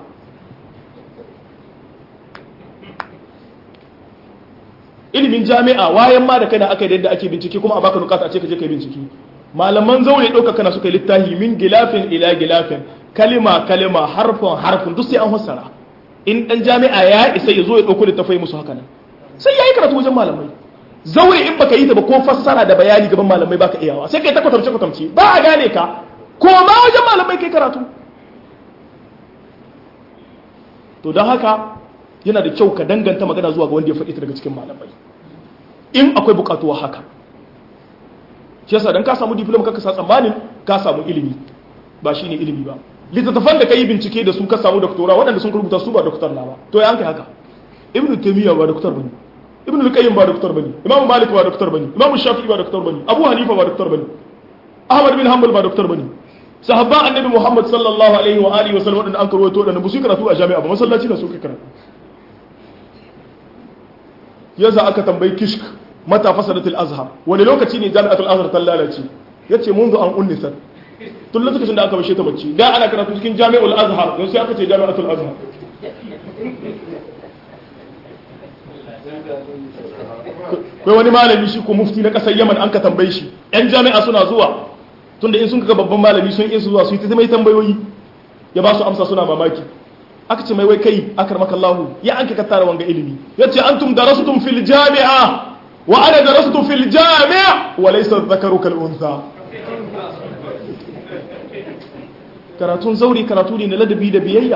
ilimin jami'a wayan ma da kai na aka yi yadda ake bincike kuma a baka nukata a ce ka je ka yi bincike malaman zaure ɗauka kana suka yi littahi min gilafin ila gilafin kalima kalima harfin harfin duk sai an fassara in ɗan jami'a ya isa ya zo ya ɗauko littafai musu haka nan sai ya yi karatu wajen malamai zaure in baka yi ta ba ko fassara da bayani gaban malamai baka iyawa sai kai ta kwatamce kwatamce ba a gane ka ko ma wajen malamai kai karatu to don haka yana da kyau ka danganta magana zuwa ga wanda ya faɗi ta daga cikin malamai in akwai buƙatuwa haka shi yasa dan ka samu diploma ka sa tsammanin ka samu ilimi ba shine ilimi ba littattafan da ka yi bincike da su ka samu doktora waɗanda sun rubuta su ba doktor na ba to ya kai haka ibnu taymiya ba doktor bane ibnu al-qayyim ba doktor bane imam malik ba doktor bane imam shafi'i ba doktor bane abu hanifa ba doktor bane ahmad bin hanbal ba doktor bane sahabba annabi muhammad sallallahu alaihi wa alihi wa sallam wadanda an karwato da su karatu a jami'a ba masallaci na suka karatu yasa aka tambayi kishk mata fasadatul azhar wani lokaci ne jami'atul azhar ta lalace yace munzu an unnisat tun lokacin da aka bashe ta bacci da ana karatu cikin jami'ul azhar don sai aka ce jami'atul azhar kai wani malami shi ko mufti na kasar yaman an ka tambaye shi yan jami'a suna zuwa tunda in sun kaga babban malami sun isa zuwa su yi ta mai tambayoyi ya ba su amsa suna mamaki aka ce mai wai kai akar makallahu ya an ka tara wanga ilimi ya ce antum darastum fil jami'a wa ana darastu fil jami'a wa laysa dhakaru kal untha karatun zauri karatu ne na ladabi da biyayya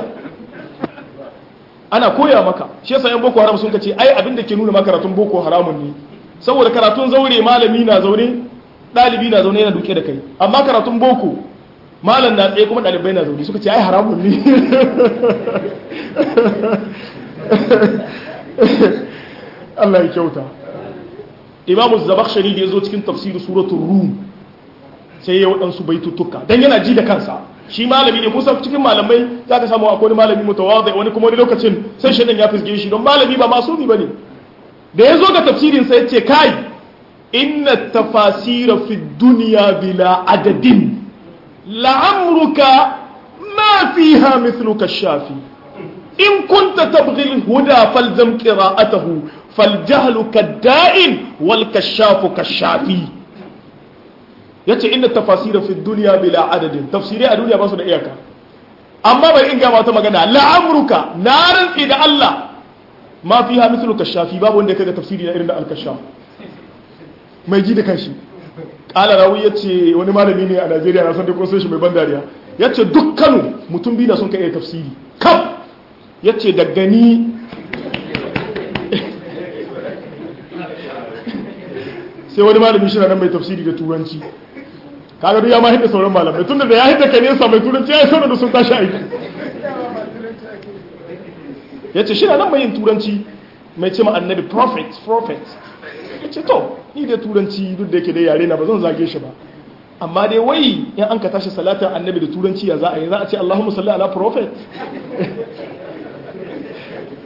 ana koya maka shi yasa yan boko haram sun kace ai abin da ke nuna maka karatun boko haramun ne saboda karatun zaure malami na zaune dalibi na zaune yana duke da kai amma karatun boko malam na tsaye kuma dalibai na zaune suka ce ai haramun ne Allah ya kyauta Imam Zabakhshari da yazo cikin tafsir suratul Rum sai ya waɗansu baitutuka dan yana ji da kansa shi malami ne kusa cikin malamai za ka samu akwai malami mutawadai wani kuma wani lokacin sai shaidan ya fisge shi don malami ba masumi bane da ya zo ga tafsirin sai ce kai inna tafasira fi dunya bila adadin la'amruka ma fiha mithluka shafi in kunta tabghi al-huda falzam qira'atahu faljahlu kadda'in wal kashafu kashafi yace inna tafasira fi dunya bila adadin tafsirai a duniya ba su da iyaka amma bai in ga wata magana la'amruka na rantsi da Allah ma fiha mithlu kashafi babu wanda kaga tafsiri na irin da al-kashaf mai ji da kanshi kala rawi yace wani malami ne a Najeriya na san da kun san shi mai ban dariya yace dukkanu mutum biyu da sun kai tafsiri kaf yace da gani sai wani malami shi na nan mai tafsiri da turanci kaga duk ya ma hidda sauran malamai tunda da ya hidda ka nesa mai turanci ya yi sauran da sun tashi aiki ya ce shi na nan mai yin turanci mai ce ma annabi prophet prophet ya ce to ni da turanci duk da yake dai yare na ba zan zage shi ba amma dai wai in an ka tashi salatin annabi da turanci ya za a yi za a ce allahumma salli ala prophet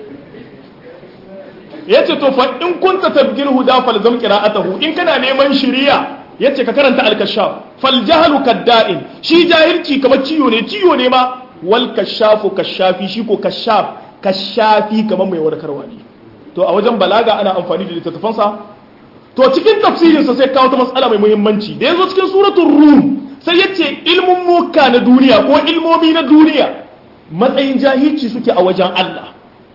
yace to fa in kunta tabgil huda falzam qira'atahu in kana neman shiriya yace ka karanta al-kashaf fal jahlu kadda'in shi jahilci kamar ciyo ne ciyo ne ma wal kashafu kashafi shi ko kashaf kashafi kamar mai warkarwa ne to a wajen balaga ana amfani da littattafansa to cikin tafsirinsa sai kawo ta matsala mai muhimmanci da yazo cikin suratul rum sai yace ilmun muka na duniya ko ilmomi na duniya matsayin jahilci suke a wajen Allah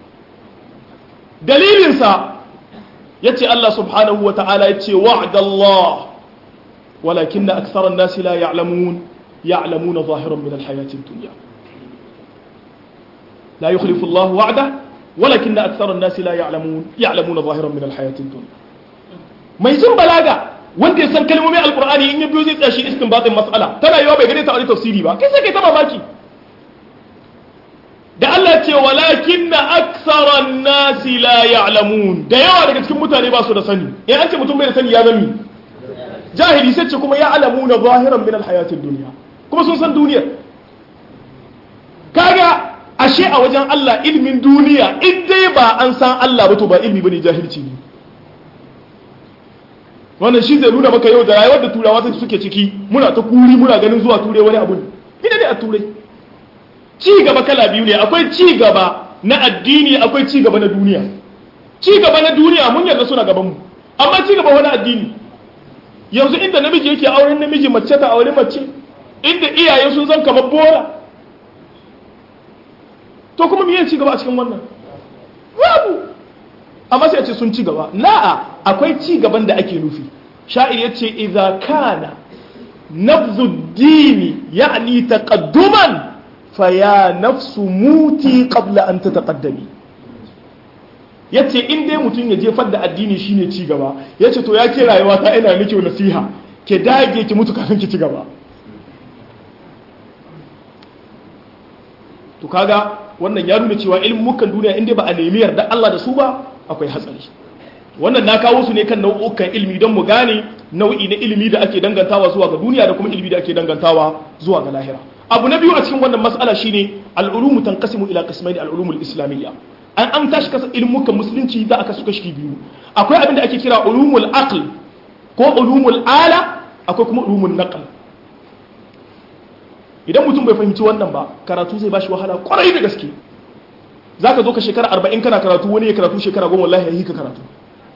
dalilinsa yace Allah subhanahu wata'ala yace wa'dallah walakin akthara an-nasi la ya'lamun ya'lamuna zahiran min al-hayati ad-dunya la yukhlifu Allah wa'da walakin akthara an-nasi la ya'lamun ya'lamuna zahiran min al-hayati ad-dunya mai jin balaga wanda ya san kalmomin alqur'ani in ya biyo zai tsashi istinbatin mas'ala tana yiwa bai gane ta wani tafsiri ba kai sai kai ta mamaki da Allah ce walakin na aksaran nasi la ya'lamun da yawa daga cikin mutane ba su da sani in an ce mutum bai da sani ya zami jahili sai ce kuma ya alamu na zahiran min alhayatin duniya kuma sun san duniyar kaga ashe a wajen Allah ilmin duniya in dai ba an san Allah ba to ba ilmi bane jahilci ne wannan shi zai nuna maka yau da rayuwar da turawa suke ciki muna ta kuri muna ganin zuwa ture wani abu ne ina ne a turai ci gaba kala biyu ne akwai ci gaba na addini akwai ci gaba na duniya ci gaba na duniya mun yarda suna gaban mu amma ci gaba wani addini yanzu inda namiji yake auren namiji mace ta aure mace inda iyaye sun zan kamar bora to kuma miyan ci gaba a cikin wannan babu amma sai a ce sun ci gaba la'a akwai ci gaban da ake nufi sha'ir yace idza kana nabzu dini ya'ni taqadduman faya nafsu muti qabla an tataqaddami yace in dai mutum ya jefar da addini shine ci gaba yace to ya ke rayuwa ta ina miki nasiha ke dage ki mutu kafin ki ci gaba to kaga wannan ya nuna cewa ilmukan duniya in dai ba a nemi yarda Allah da su ba akwai hatsari wannan na kawo su ne kan nau'ukan ilmi don mu gane nau'i na ilimi da ake dangantawa zuwa ga duniya da kuma ilimi da ake dangantawa zuwa ga lahira abu na biyu a cikin wannan mas'ala shine al'ulumu tanqasimu ila qismaini al'ulumul islamiyya an an tashi kasa ilmukan musulunci za a kasu kashi biyu akwai abin da ake kira ulumul aql ko ulumul ala akwai kuma ulumul naql idan mutum bai fahimci wannan ba karatu zai bashi wahala kwarai da gaske zaka zo ka shekara 40 kana karatu wani ya karatu shekara 10 wallahi yayi ka karatu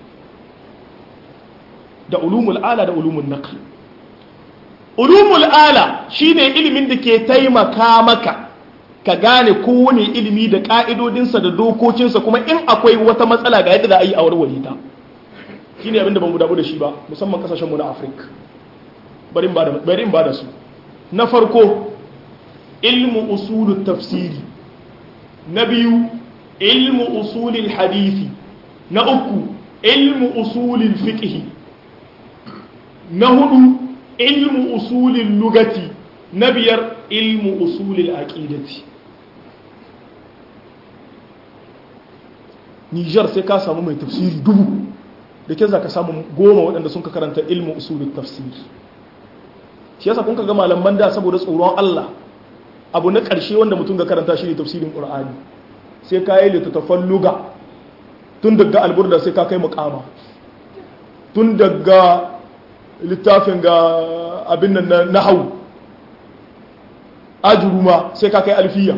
da ulumul ala da ulumul naql ulumul ala shine ilimin da ke taimaka maka ka gane kowane ilimi da ka'idodinsa da dokokinsa kuma in akwai wata matsala ga yadda za a yi a warware ta shine abin da ban damu da shi ba musamman kasashenmu na afirka bari in ba da su na farko ilmu usulul tafsiri na biyu ilmu usulul hadisi na uku ilmu usulul fiqhi na hudu ilmu usulin lugati na biyar ilmu usulin aƙidati nijar sai ka samu mai tafsiri dubu da ke za ka samu goma waɗanda sun ka karanta ilmu usulin tafsiri shi yasa kun ka ga malaman da saboda tsoron Allah abu na ƙarshe wanda mutum ga karanta shi ne tafsirin ƙur'ani sai ka yi littattafan luga tun daga alburda sai ka kai muƙama tun daga littafin ga abin nan na hau ajuruma sai ka kai alfiya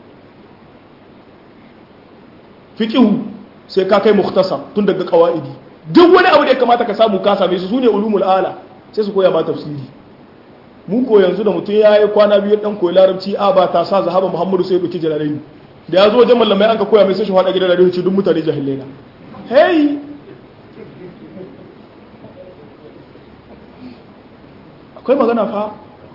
fiƙihu sai ka kai muhtasa tun daga ƙawa'idi duk wani abu da ya kamata ka samu ka same su su ne ulumul ala sai su koya ma tafsiri mu ko yanzu da mutum ya yi kwana biyu dan koyi larabci a ba ta sa zahaba muhammadu sai ya ɗauki jalalaini da ya zo wajen mallamai an ka koya mai sai shi faɗa gidan da ce duk mutane jahilai na hey akwai magana fa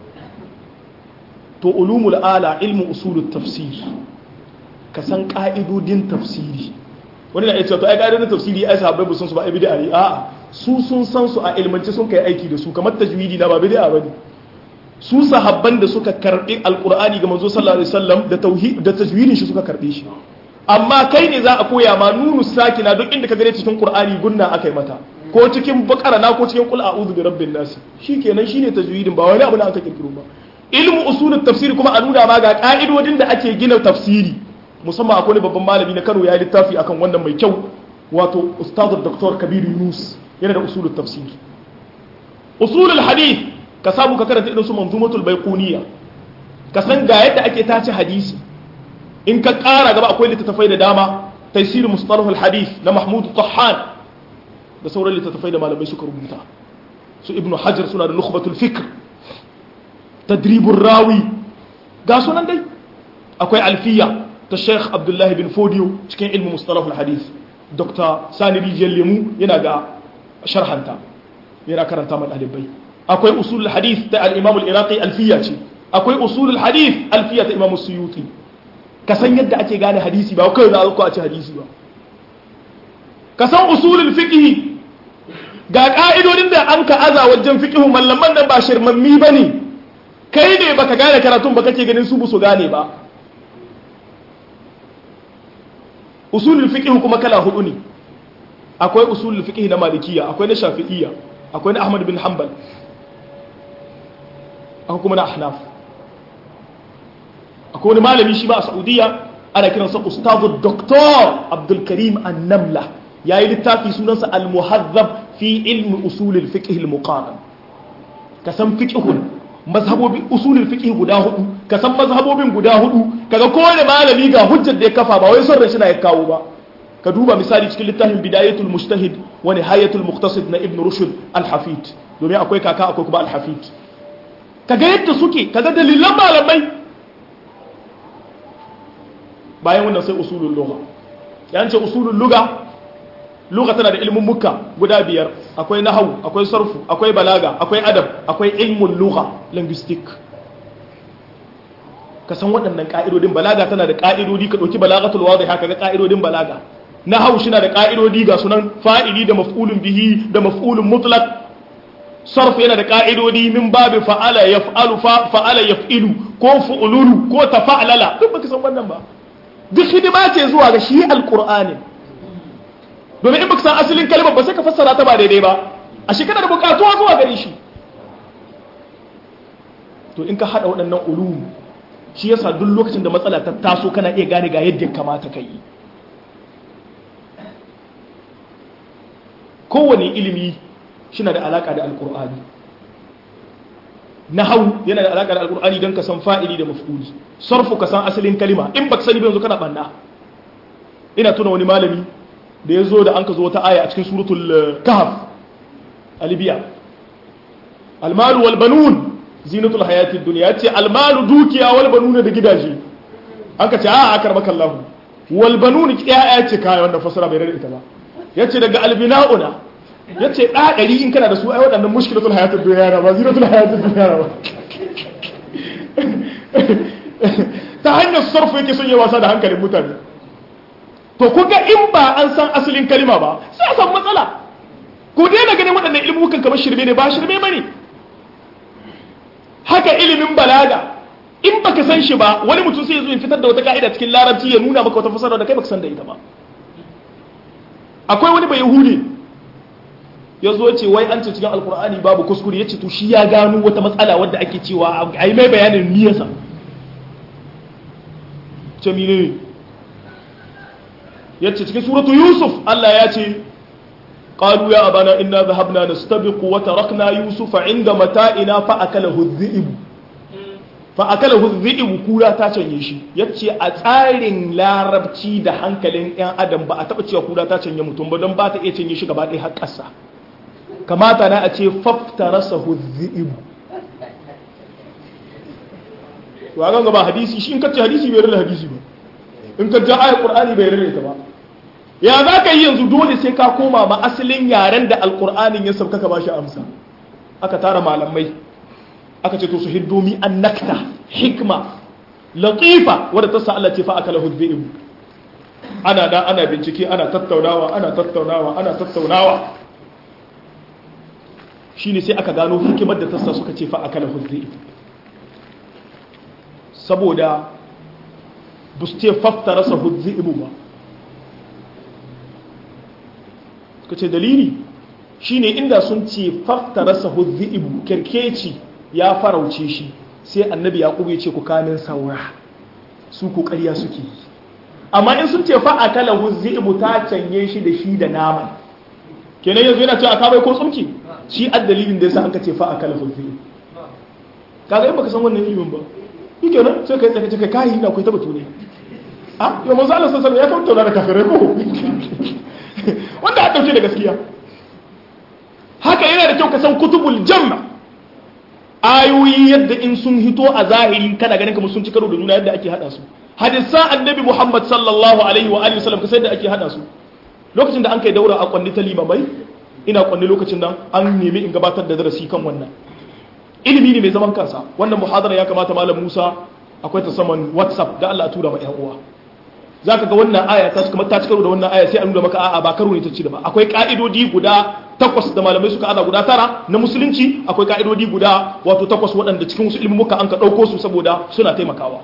to ulumul ala ilmu usulut tafsir ka san ka'idodin tafsiri wani na iya cewa to ai ka'idodin tafsiri ai sahabbai sun su ba ai bid'a ne a'a su sun san su a ilmance sun kai aiki da su kamar tajwidi na ba bid'a bane su sahabban da suka karbi alqur'ani ga manzo sallallahu alaihi wasallam da tauhid da tajwidin shi suka karbe shi amma kai ne za a koya ma nunu sakina duk inda ka gane cikin qur'ani gunna akai mata ko cikin bakara na ko cikin kul a'udhu bi rabbin nas shikenan shine tajwidin ba wani abu da aka kirkiro ba ilmu usulut tafsiri kuma a nuna ma ga ka'idodin da ake gina tafsiri musamman akwai babban malami na Kano ya yi littafi akan wannan mai kyau wato ustadu Dr. Kabir Yunus yana da usulul tafsir usulul hadith ka samu ka karanta irin su manzumatul baiquniya ka san ga yadda ake tace hadisi in ka ƙara gaba akwai littattafai da dama taisir mustalahul hadith na Mahmud Tahhan da sauran littattafai da malamai suka rubuta su ibnu hajar suna da nukhbatul fikr tadribur rawi ga sunan dai akwai alfiya ta sheikh abdullahi bin fodiyo cikin ilmu mustalahul hadith dr sani rijiyar lemu yana ga sharhanta yana karanta ma ɗalibai akwai usulul hadith ta al-imam al-iraqi alfiya ce akwai usulul hadith alfiya ta imam suyuti ka san yadda ake gane hadisi ba kai za a ce hadisi ba ka san usulul fiqh ga ka'idodin da an ka aza wajen fiqh mallaman nan ba shirmammi bane kai ne baka gane karatun ba kake ganin su su gane ba usulul fiqh kuma kala hudu ne akwai usulul fiqh na malikiya akwai na shafi'iyya akwai na ahmad bin hanbal akwai kuma na ahnaf akwai wani malami shi ba a saudiya ana kiransa ustazu doktor abdul karim annamla ya yi littafi sunansa al-muhazzab fi ilmi usulul fiqh al-muqaran ka san fiqhun mazhabobin usulul fiqh guda hudu ka san mazhabobin guda hudu kaga kowane malami ga hujjar da ya kafa ba wai son rashi na ya kawo ba ka duba misali cikin littafin bidayatul mujtahid wa nihayatul muqtasid na ibn rushd al-hafid domin akwai kaka akwai kuma al-hafid kaga yadda suke kaga dalilan malamai bayan wannan sai usulul lugha yan ce usulul lugha lugha tana da ilmin mukka guda biyar akwai nahwu akwai sarfu akwai balaga akwai adab akwai ilmun lugha linguistic ka san waɗannan ka'idodin balaga tana da ka'idodi ka ɗauki balagatul wadhiha kaga ka'idodin balaga nahwu shi na da ka'idodi ga sunan fa'ili da maf'ulun bihi da maf'ulun mutlaq sarf yana da ka'idodi min babu fa'ala yaf'alu fa'ala yaf'ilu ko fu'lulu ko tafa'lala duk baka san wannan ba duk hidima ce zuwa ga shi alqur'ani domin in baka san asalin kalmar ba sai ka fassara ta ba daidai ba a shi kana da bukatuwa zuwa gare shi to in ka hada waɗannan ulum shi yasa duk lokacin da matsala ta taso kana iya gane ga yadda kamata ka yi kowane ilimi shina da alaka da alkur'ani nahau yana da alaka da alkur'ani don ka san fa'ili da maf'uli sarfu ka san asalin kalima in baka sani ba yanzu kana banna ina tuna wani malami da ya zo da an ka zo wata aya a cikin suratul kahf a libya almalu wal banun zinatul hayatid dunya ce almalu dukiya wal banuna da gidaje an ka ce a akar maka Allah wal banun ya ce kai wannan fasara bai rada ita ba yace daga albina'una ya ce ɗaɗari in kana da su ai waɗannan mushkilatul hayatul duniya ba zinatul hayatul duniya ba ta hanyar sarfu yake son yi wasa da hankalin mutane to kuga in ba an san asalin kalima ba sai a san matsala ko daina ganin waɗannan ilmukan kamar shirme ne ba shirme ba ne haka ilimin balaga in baka san shi ba wani mutum sai ya zo ya fitar da wata ka'ida cikin larabci ya nuna maka wata fasara da kai baka san da ita ba akwai wani bai yahudi ya zo ce wai an ce cikin alkur'ani babu kuskure ya ce to shi ya gano wata matsala wadda ake cewa a yi mai bayanin niyasa ce mine ya ce cikin suratu yusuf allah ya ce قالوا يا أبانا إنا ذهبنا نستبق وتركنا يوسف عند متائنا فأكله الذئب فأكله الذئب كولا تاچن يشي yace a tsarin larabci da hankalin ɗan adam ba a taɓa cewa kula ta canye mutum ba don ba ta iya canye shi gaba ɗaya har ƙasa kamata na a ce faftarasa huzzi'ibu to a ganga ba hadisi shi in kacce hadisi bai rarra hadisi ba in kacce ayar qur'ani bai rarra ita ba ya za ka yi yanzu dole sai ka koma ma asalin yaren da alqur'anin ya sauka ka bashi amsa aka tara malamai aka ce to su hiddomi an nakta hikma latifa wadda ta sa Allah ce fa akala huzzi'ibu ana da ana bincike ana tattaunawa ana tattaunawa ana tattaunawa shine sai aka gano hikimar da tassa suka ce fa akala huzzi saboda bu su ce fafta rasa huzzi ibu ba suka ce dalili shine inda sun ce fafta rasa huzzi ibu kirkeci ya farauce shi sai annabi ya ya ce ku kamin saura su ku ƙarya suke amma in sun ce fa akala huzibu ta canye shi da shi da naman kenan yanzu yana cewa aka bai ko tsumki shi addalilin da yasa an ka ce fa akala huzibu kaga in baka san wannan ilimin ba shi kenan sai kai tsaka kai kai ina kai ta batu ne a yau manzo Allah sallallahu alaihi wasallam ya kawo da kafirai ko wanda a dauke da gaskiya haka yana da kyau ka san kutubul jamma ayoyi yadda in sun hito a zahiri kana ganin kamar sun ci karo da juna yadda ake hada su hadisan annabi Muhammad sallallahu alaihi wa alihi wasallam ka sai da ake hada su lokacin da an kai daura a kwanni ta limamai ina kwanni lokacin nan an nemi in gabatar da darasi kan wannan ilimi ne mai zaman kansa wannan muhadara ya kamata malam Musa akwai ta saman WhatsApp da Allah a tura ma ƴan uwa zaka ga wannan aya ta kuma ta cikaro da wannan aya sai an nuna maka a'a ba karo ne ta ci da ba akwai ka'idodi guda takwas da malamai suka ada guda tara na musulunci akwai ka'idodi guda wato takwas waɗanda cikin wasu ilmuka an ka ɗauko su saboda suna taimakawa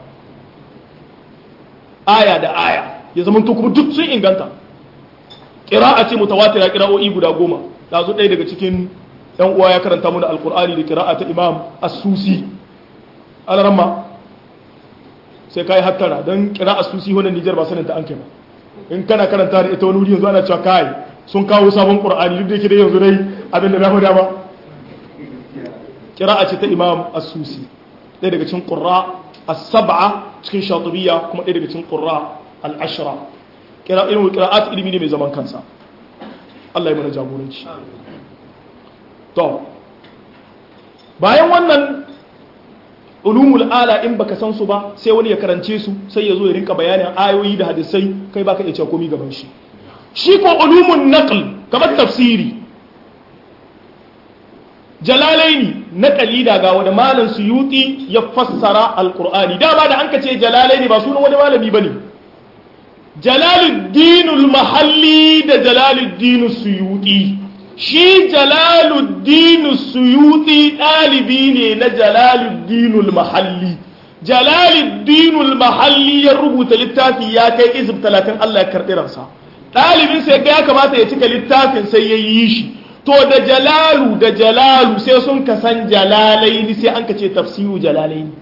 aya da aya ya zama to kuma duk sun inganta ƙira'a ce mutawatira ƙira'o'i guda goma da zo ɗaya daga cikin yan uwa ya karanta mana alkur'ani da ƙira'a ta imam as-susi alaramma sai kai hattara don ƙira'a as-susi wannan nijar ba sanin ta an kai ba in kana karanta da ita wani wuri yanzu ana cewa kai sun kawo sabon ƙur'ani duk da yake da yanzu dai abin da na faɗa ba ƙira'a ce ta imam as-susi ɗaya daga cikin ƙurra as-sab'a cikin shatibiyya kuma ɗaya daga cikin ƙurra al-ashra kira ilmu qira'at ilimi ne mai zaman kansa Allah ya mana jagoranci to bayan wannan ulumul ala in baka san su ba sai wani ya karance su sai ya zo ya rinka bayanin ayoyi da hadisai kai baka iya cewa komai gaban shi shi ko ulumun naql kamar tafsiri jalalaini naqali daga wanda malam suyuti ya fassara alqur'ani dama da an ka ce jalalaini ba sunan wani malami bane jalaluddinul mahalli da jalaluddin suyuti shi jalaluddin suyuti ɗalibi ne na jalaluddinul mahalli jalaluddinul mahalli ya rubuta littafi ya kai izib talatin Allah ya karɓi ransa ɗalibin sai ya kamata ya cika littafin sai ya yi shi to da jalalu da jalalu sai sun kasan jalalaini sai an ka ce tafsiru jalalaini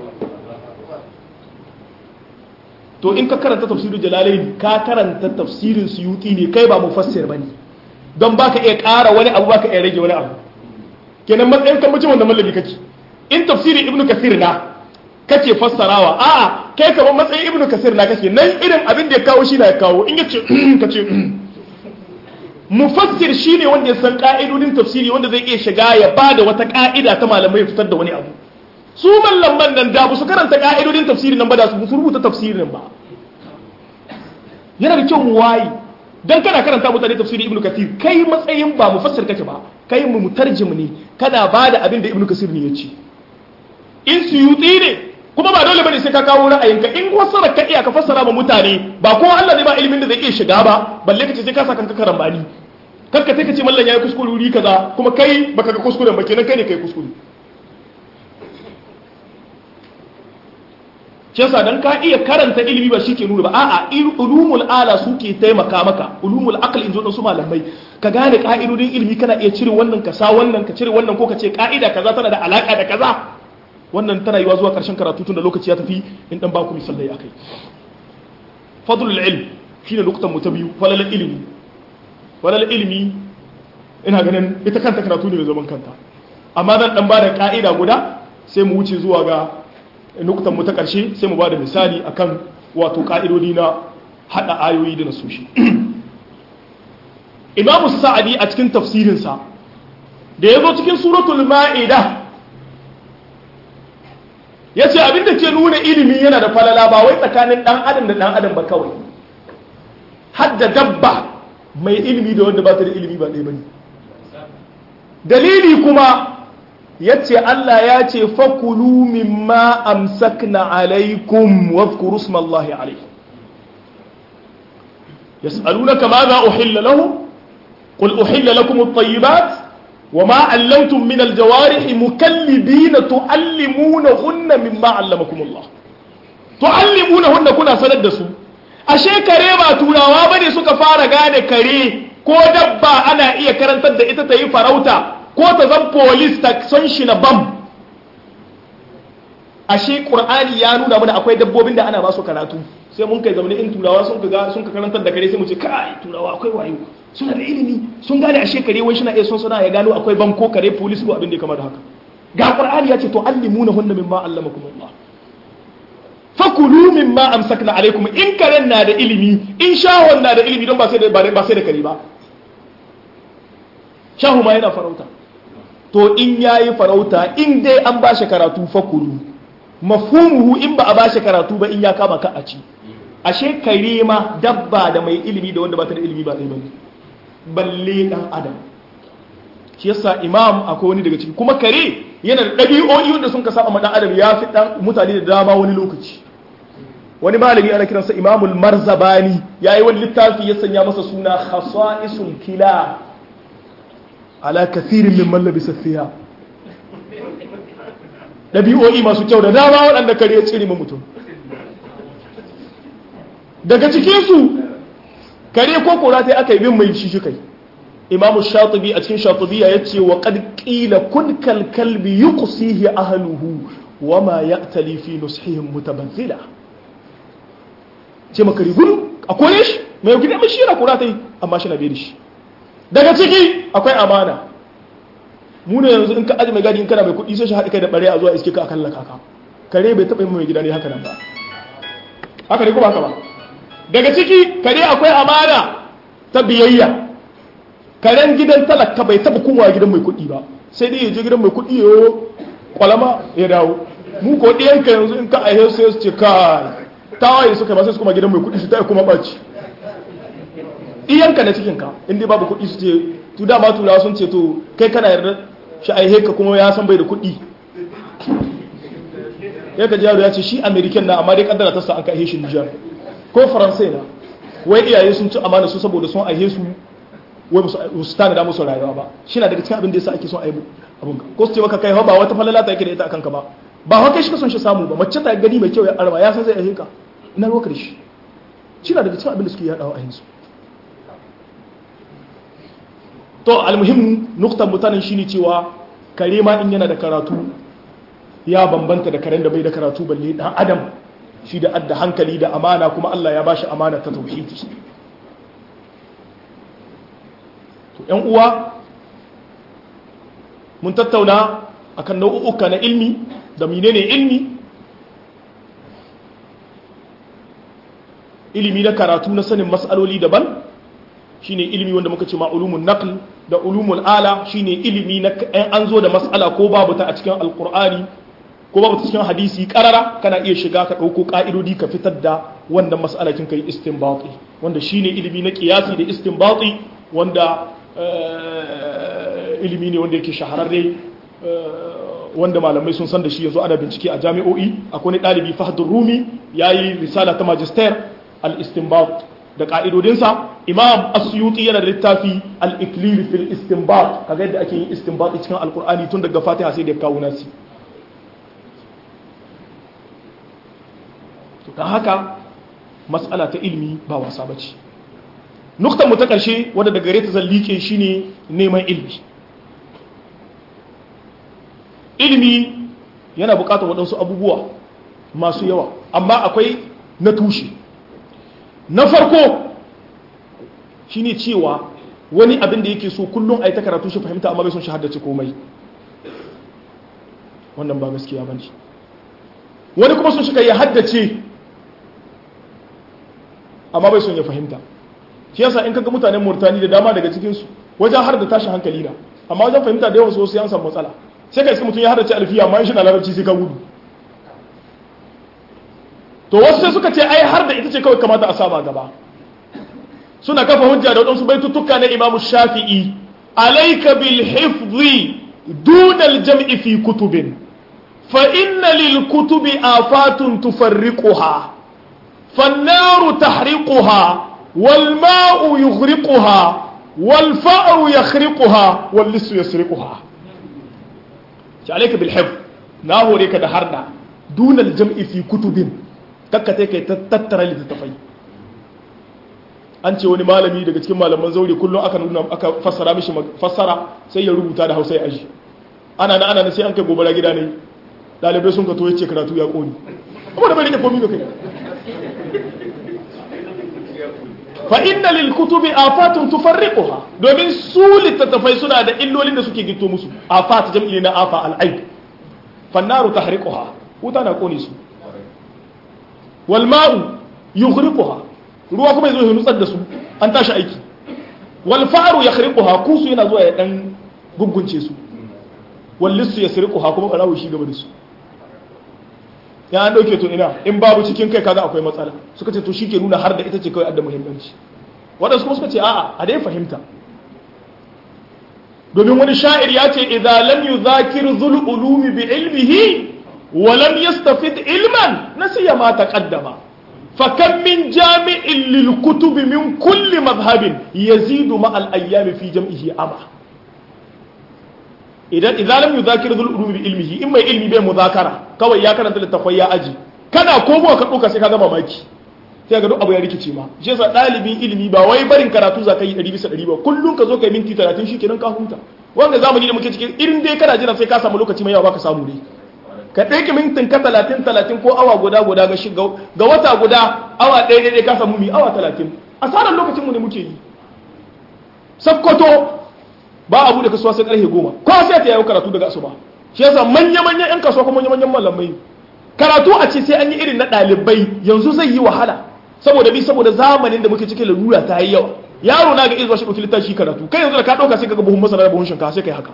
to in ka karanta tafsirin jalalaini ka karanta tafsirin suyuti ne kai ba mufassir bane don baka iya ƙara wani abu baka iya rage wani abu kenan matsayin kan mutum wanda mallami kake in tafsirin ibnu kasir na kake fassarawa a'a kai kamar matsayin ibnu kasir na kake nan irin abin da ya kawo shi na ya kawo in yace kace mufassir shine wanda ya san ka'idodin tafsiri wanda zai iya shiga ya bada wata ka'ida ta malamai fitar da wani abu su mallaman nan da su karanta ka'idodin tafsirin nan ba da su rubuta tafsirin ba yana da kyau mu wayi dan kana karanta mutane tafsirin ibnu kathir kai matsayin ba mufassir kake ba kai mu mutarjim ne kana bada abin da ibnu kathir ne ya ce in suyuti ne kuma ba dole bane sai ka kawo ra'ayinka in fassara ka iya ka fassara ma mutane ba ko Allah ne ba ilimin da zai iya shiga ba balle ka ce sai ka saka kanka karambani kanka sai ka ce mallan yayi kuskure wuri kaza kuma kai baka ga kuskuren ba kenan kai ne kai kuskure shi yasa dan ka iya karanta ilimi ba shi ke nuna ba a'a ulumul ala suke taimaka maka ulumul aql in zo su malamai ka gane ka'idodin ilimi kana iya cire wannan ka sa wannan ka cire wannan ko ka ce ka'ida kaza tana da alaka da kaza wannan tana yiwa zuwa karshen karatu tun da lokaci ya tafi in dan baku misalai akai fadlul ilm shine lokutan mu ta biyu falal ilimi falal ilimi ina ganin ita kanta karatu ne mai zaman kanta amma zan dan bada ka'ida guda sai mu wuce zuwa ga nukutan mu ta ƙarshe sai mu ba da misali akan wato ƙa'idodi na haɗa ayoyi da nasoshi imamu sa'adi a cikin tafsirinsa da ya zo cikin suratul ma'ida ya ce abinda ke nuna ilimi yana da falala ba wai tsakanin ɗan adam da ɗan adam ba kawai hadda dabba mai ilimi da wanda ba ta da ilimi ba ɗaya ba ne dalili kuma yace Allah ya ce fakulu mimma amsakna alaikum wadhkuru smallahi alaihi yas'alunaka madha uhilla lahum qul uhilla lakum at-tayyibat وما علمتم من الجوارح مكلبين تعلمونهن مما علمكم الله تعلمونهن كنا sanar da su ashe kare ba turawa bane suka fara gane kare ko dabba ana iya karantar da ita ta yi farauta ko ta zan polis ta son shi na bam ashe qur'ani ya nuna mana akwai dabbobin da ana ba su karatu sai mun kai zamanin in turawa sun ga sun ka karantar da kare sai mu ce kai turawa akwai wayo suna da ilimi sun gane ashe kare wai shina iya son suna ya gano akwai banko kare police ko abin da ya kama da haka ga qur'ani ya ce to allimuna hunna mimma allamakum Allah fakulu mimma amsakna alaikum in karen na da ilimi in shahon na da ilimi don ba sai da ba sai da kare ba shahu ma yana farauta to in yayi farauta in dai an ba shi karatu fakulu mafhumuhu in ba a ba shi karatu ba in ya kama ka a ci ashe kare ma dabba da mai ilimi da wanda ba ta da ilimi ba ɗaya bane balle dan adam shi yasa imam akwai wani daga ciki kuma kare yana da ɗabi'o'i wanda sun ka saba ma dan adam ya fi dan mutane da dama wani lokaci wani malami ana kiransa imamul marzabani yayi wani littafi ya sanya masa suna khasa'isul kila ala kathirin min mallabi safiya ɗabi'o'i masu kyau da dama waɗanda kare ya tsiri mutum daga cikinsu kare ko kora ta aka yi bin mai shi kai imamu shatubi a cikin shatubiya ya ce wa qad qila kun kal kalbi yuqsihi ahluhu wa ma ya'tali fi nushihim mutabazzila ce makari gudu a kore shi mai gida mai shi yana kora ta yi amma shi na bai da shi daga ciki akwai amana mu ne yanzu in ka aji mai gadi in kana mai kuɗi sai shi haɗe kai da ɓare a zuwa iske ka akan lakaka kare bai taɓa yi mai gida ne haka nan ba haka ne kuma haka ba daga ciki kare akwai amana ta biyayya karen gidan talaka bai taɓa kowa gidan mai kuɗi ba sai dai ya je gidan mai kuɗi ya kwalama ya dawo mu ko ɗiyanka yanzu in ka aihe sai su ce kai tawaye suka ba sai su kuma gidan mai kuɗi su ta kuma ɓaci iyanka na cikinka inda babu kuɗi su ce tu dama turawa sun ce to kai kana yarda shi aihe ka kuma ya san bai da kuɗi ya ka jaro ya ce shi american na amma dai kaddara ta sa an ka aihe shi nijar ko faransai na wai iyaye sun ci amana su saboda sun aihe su wai ba su tana da musu rayuwa ba shi na daga cikin abin da yasa ake son aibu abun ka ko su ce maka kai ba wata falala ta yake da ita akan ka ba ba haka kai shi ka son shi samu ba mace ta gani mai kyau ya arba ya san zai aihe ka ina ruwa da shi shi na daga cikin abin da suke yaɗawa a yanzu to almuhim nuktan mutanen shine cewa kare ma in yana da karatu ya bambanta da karen da bai da karatu balle dan adam shi da adda hankali da amana kuma Allah ya bashi amana ta tauhidi to ƴan uwa mun tattauna akan nau'uka na ilmi da menene ilmi ilimi na karatu na sanin mas'aloli daban shine ilimi wanda muka ce ma ulumul naql da ulumul ala shine ilimi na an zo da mas'ala ko babu ta a cikin alqur'ani ko babu ta cikin hadisi karara kana iya shiga ka dauko ka'idodi ka fitar da wannan mas'ala kin kai istinbati wanda shine ilimi na qiyasi da istinbati wanda ilimi ne wanda yake shahararre wanda malamai sun san da shi yanzu ana bincike a jami'o'i akwai ɗalibi fahdur rumi yayi risala ta magister al-istinbat da ka'idodinsa imam asyuti yana da littafi al-iklil fil istinbat kaga yadda ake yin istinbat cikin alkur'ani tun daga fatiha sai da kawo nasi to dan haka mas'ala ta ilmi ba wasa bace nuktan mu ta karshe wadda daga gare ta zallike shine neman ilmi ilmi yana bukatar waɗansu abubuwa masu yawa amma akwai na tushe na farko shine cewa wani abin da yake so kullum a yi ta karatu shi fahimta amma bai son shi haddace komai wannan ba gaskiya ba ne wani kuma sun shiga ya haddace amma bai son ya fahimta shi yasa in kaga mutanen murtani da dama daga cikinsu wajen har da tashin hankali na amma wajen fahimta da yawan sosai an samu matsala sai ka iska mutum ya haddace alfiya amma in shi na larabci sai ka gudu to wasu sai suka ce ai har da ita ce kawai kamata a sama gaba suna kafa hujja da waɗansu baitutuka na imamu shafi'i alaika bil hifzi duna al jam'i fi kutubin fa inna lil kutubi afatun tufarriquha فالنار تحرقها والماء يغرقها والفأر يخرقها واللص يسرقها عليك بالحفظ ناهو ريك دهرنا دون الجمع في كتب kakkate kai tattara littattafai an ce wani malami daga cikin malaman zaure kullum aka nuna aka fassara mishi fassara sai ya rubuta da hausa ya aji ana na ana na sai an kai gobara gida ne dalibai sun ka to yace karatu ya koni amma da bai rike komai ga kai fa inna lil kutubi afatun tufarriquha domin su littattafai suna da illolin da suke gito musu afat jam'i na afa al aib fannaru tahriquha wuta na kone su wal ma'u yughriquha ruwa kuma yazo ya nutsar da su an tashi aiki wal fa'ru yakhriquha kusu yana zuwa ya dan gungunce su wal lissu yasriquha kuma barawo shi gaba da su ya an dauke to ina in babu cikin kai kaga akwai matsala suka ce to shi ke nuna har da ita ce kawai adda muhimmanci waɗansu kuma suka ce a'a a dai fahimta domin wani sha'ir ya ce idza lam yuzakir zul ulumi bi ilmihi wa lam yastafid ilman nasiya ma taqaddama fa kam min jami'in lil kutub min kulli madhhabin yazidu ma al ayyam fi jam'ihi ama idan idza lam yuzakir zul ulumi bi ilmihi in mai ilmi bai muzakara kawai ya karanta littafai ya aji kana komo ka duka sai ka ga mamaki sai ga duk abu ya rikice ma shi yasa dalibin ilimi ba wai barin karatu za ka yi 100 bisa 100 ba kullun ka zo kai minti 30 shikenan ka huta wanda zamani da muke cikin irin dai kana jira sai ka samu lokaci mai yawa baka samu dai ka ɗauki mintin ka 30 30 ko awa guda guda ga shiga ga wata guda awa ɗaya ɗaya ka samu mi awa 30 asarar lokacin mu ne muke yi sakkwato ba abu da kasuwa sai karfe goma ko sai ta yayi karatu daga asuba shi yasa manya manyan yan kasuwa kuma manya manyan malamai karatu a ce sai an yi irin na ɗalibai yanzu zai yi wahala saboda bi saboda zamanin da muke cikin lalura ta yi yawa yaro na ga izuwa shi ɗauki littafi karatu kai yanzu da ka ɗauka sai ka ga buhun masara da buhun shinkafa sai kai haka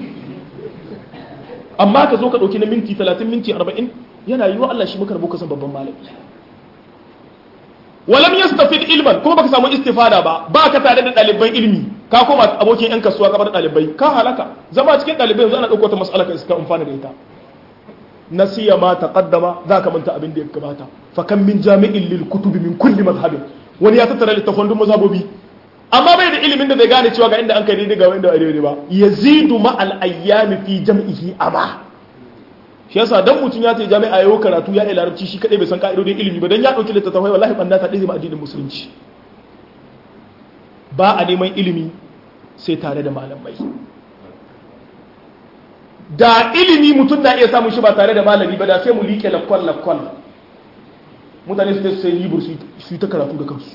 amma ka zo ka ɗauki na minti talatin minti arba'in yana yiwa Allah shi maka rabu san babban malami walam yastafid ilman kuma baka samu istifada ba ba ka tare da ɗaliban ilmi ka koma abokin yan kasuwa kamar ɗalibai ka halaka zama cikin ɗalibai yanzu ana ɗauko ta mas'ala ka iska amfana da ita nasiya ma taqaddama za ka manta abin da ya gabata fa kan min jami'in lil kutubi min kulli madhhabin wani ya tattara littafan duk mazhabobi amma bai da ilimin da zai gane cewa ga inda an kai daidai ga inda daidai ba yazidu ma al ayyami fi jam'ihi ama shi yasa dan mutum ya ce jami'a yayo karatu ya larabci shi kadai bai san ka'idodin ilimi ba dan ya dauki littattafai wallahi banda ta dizima addinin musulunci ba a neman ilimi sai tare da malamai da ilimi mutum na iya samun shi ba tare da malami ba da sai mu liƙe lakwal lakwal mutane su sai libur su yi ta karatu da kansu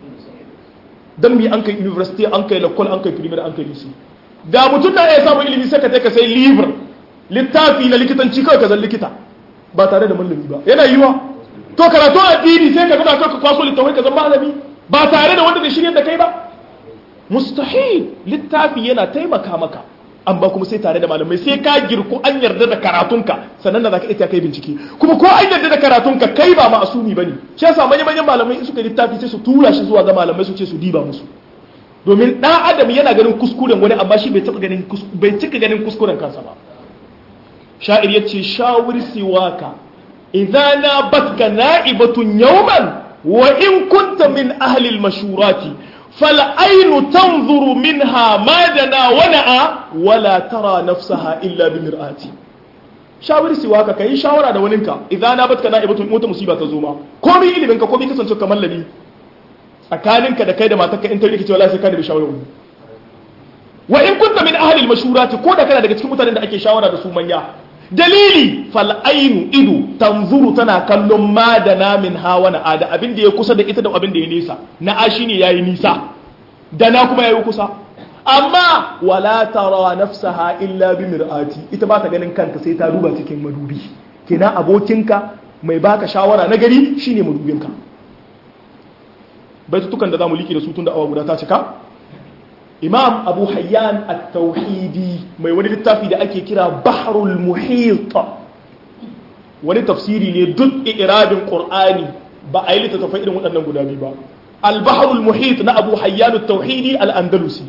don mi an kai university an kai lakwal an kai primary an kai lisi da mutum na iya samun ilimi sai ka ka sai libur littafi na likitanci kawai ka zan likita ba tare da malami ba yana yiwa to karatu addini sai ka gaba ka kwaso littafai ka zan malami ba tare da wanda da shirya da kai ba mustahil littafi yana taimaka maka an ba kuma sai tare da malamai sai ka girku an yarda da karatunka sannan da za ka ita kai bincike kuma ko an yarda da karatunka kai ba ma'asumi bane shi yasa manyan manyan malamai in suka littafi sai su tura shi zuwa ga malamai su ce su diba musu domin dan adam yana ganin kuskuren wani amma shi bai taba ganin bai cika ganin kuskuren kansa ba sha'ir yace shawir siwaka idza nabatka na'ibatun yawman wa in kunta min ahli al-mashurati فالعين تنظر منها ما دنا ونأى ولا ترى نفسها إلا بمرآتي shawari siwa ka kai shawara da waninka idan na batka na'ibatun mota musiba ta zo ma komai ilimin ka komai kasance kamar labi tsakaninka da kai da matarka in ta rike cewa sai ka da shawara wani wa in kunta min ahli al-mashurati ko da kana daga cikin mutanen da ake shawara da su manya dalili fal ainu ido tanzuru tana kallon ma da namin hawa na ada abin da ya kusa da ita da abin da ya nisa na ashi ne yayi nisa da na kuma yayi kusa amma wala tara nafsaha illa bi mir'ati ita ba ta ganin kanta sai ta duba cikin madubi kina abokinka mai baka shawara na gari shine madubinka baitutukan da zamu liki da su tun da awa guda ta cika imam abu hayyan at-tauhidi mai wani littafi da ake kira bahrul muhit wani tafsiri ne duk irabin qur'ani ba a yi littattafai irin waɗannan guda biyu ba al-bahrul muhit na abu hayyan at-tauhidi al-andalusi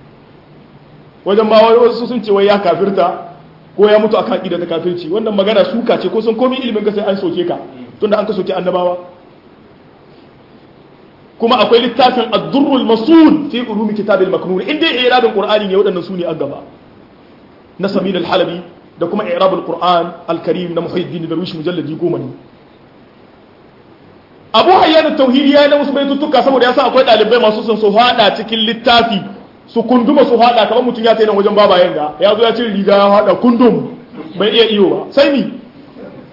wajen ma wasu sun ce wai ya kafirta ko ya mutu akan aqida ta kafirci wannan magana suka ce ko sun komai ilimin ka sai an soke ka tunda an ka soke annabawa kuma akwai littafin ad-durrul masul fi ulumi kitabil maknun inda i'rabul qur'ani ne wadannan sune a gaba na samin al-halabi da kuma i'rabul qur'an al-karim na muhyiddin darwish mujalladi goma ne abu hayyan at-tauhidi ya na wasu baitutuka saboda yasa akwai dalibai masu son su hada cikin littafi su kunduma su hada kamar mutum ya tayi nan wajen babayen ga ya zo ya cire riga ya hada kundum bai iya iyo ba sai ni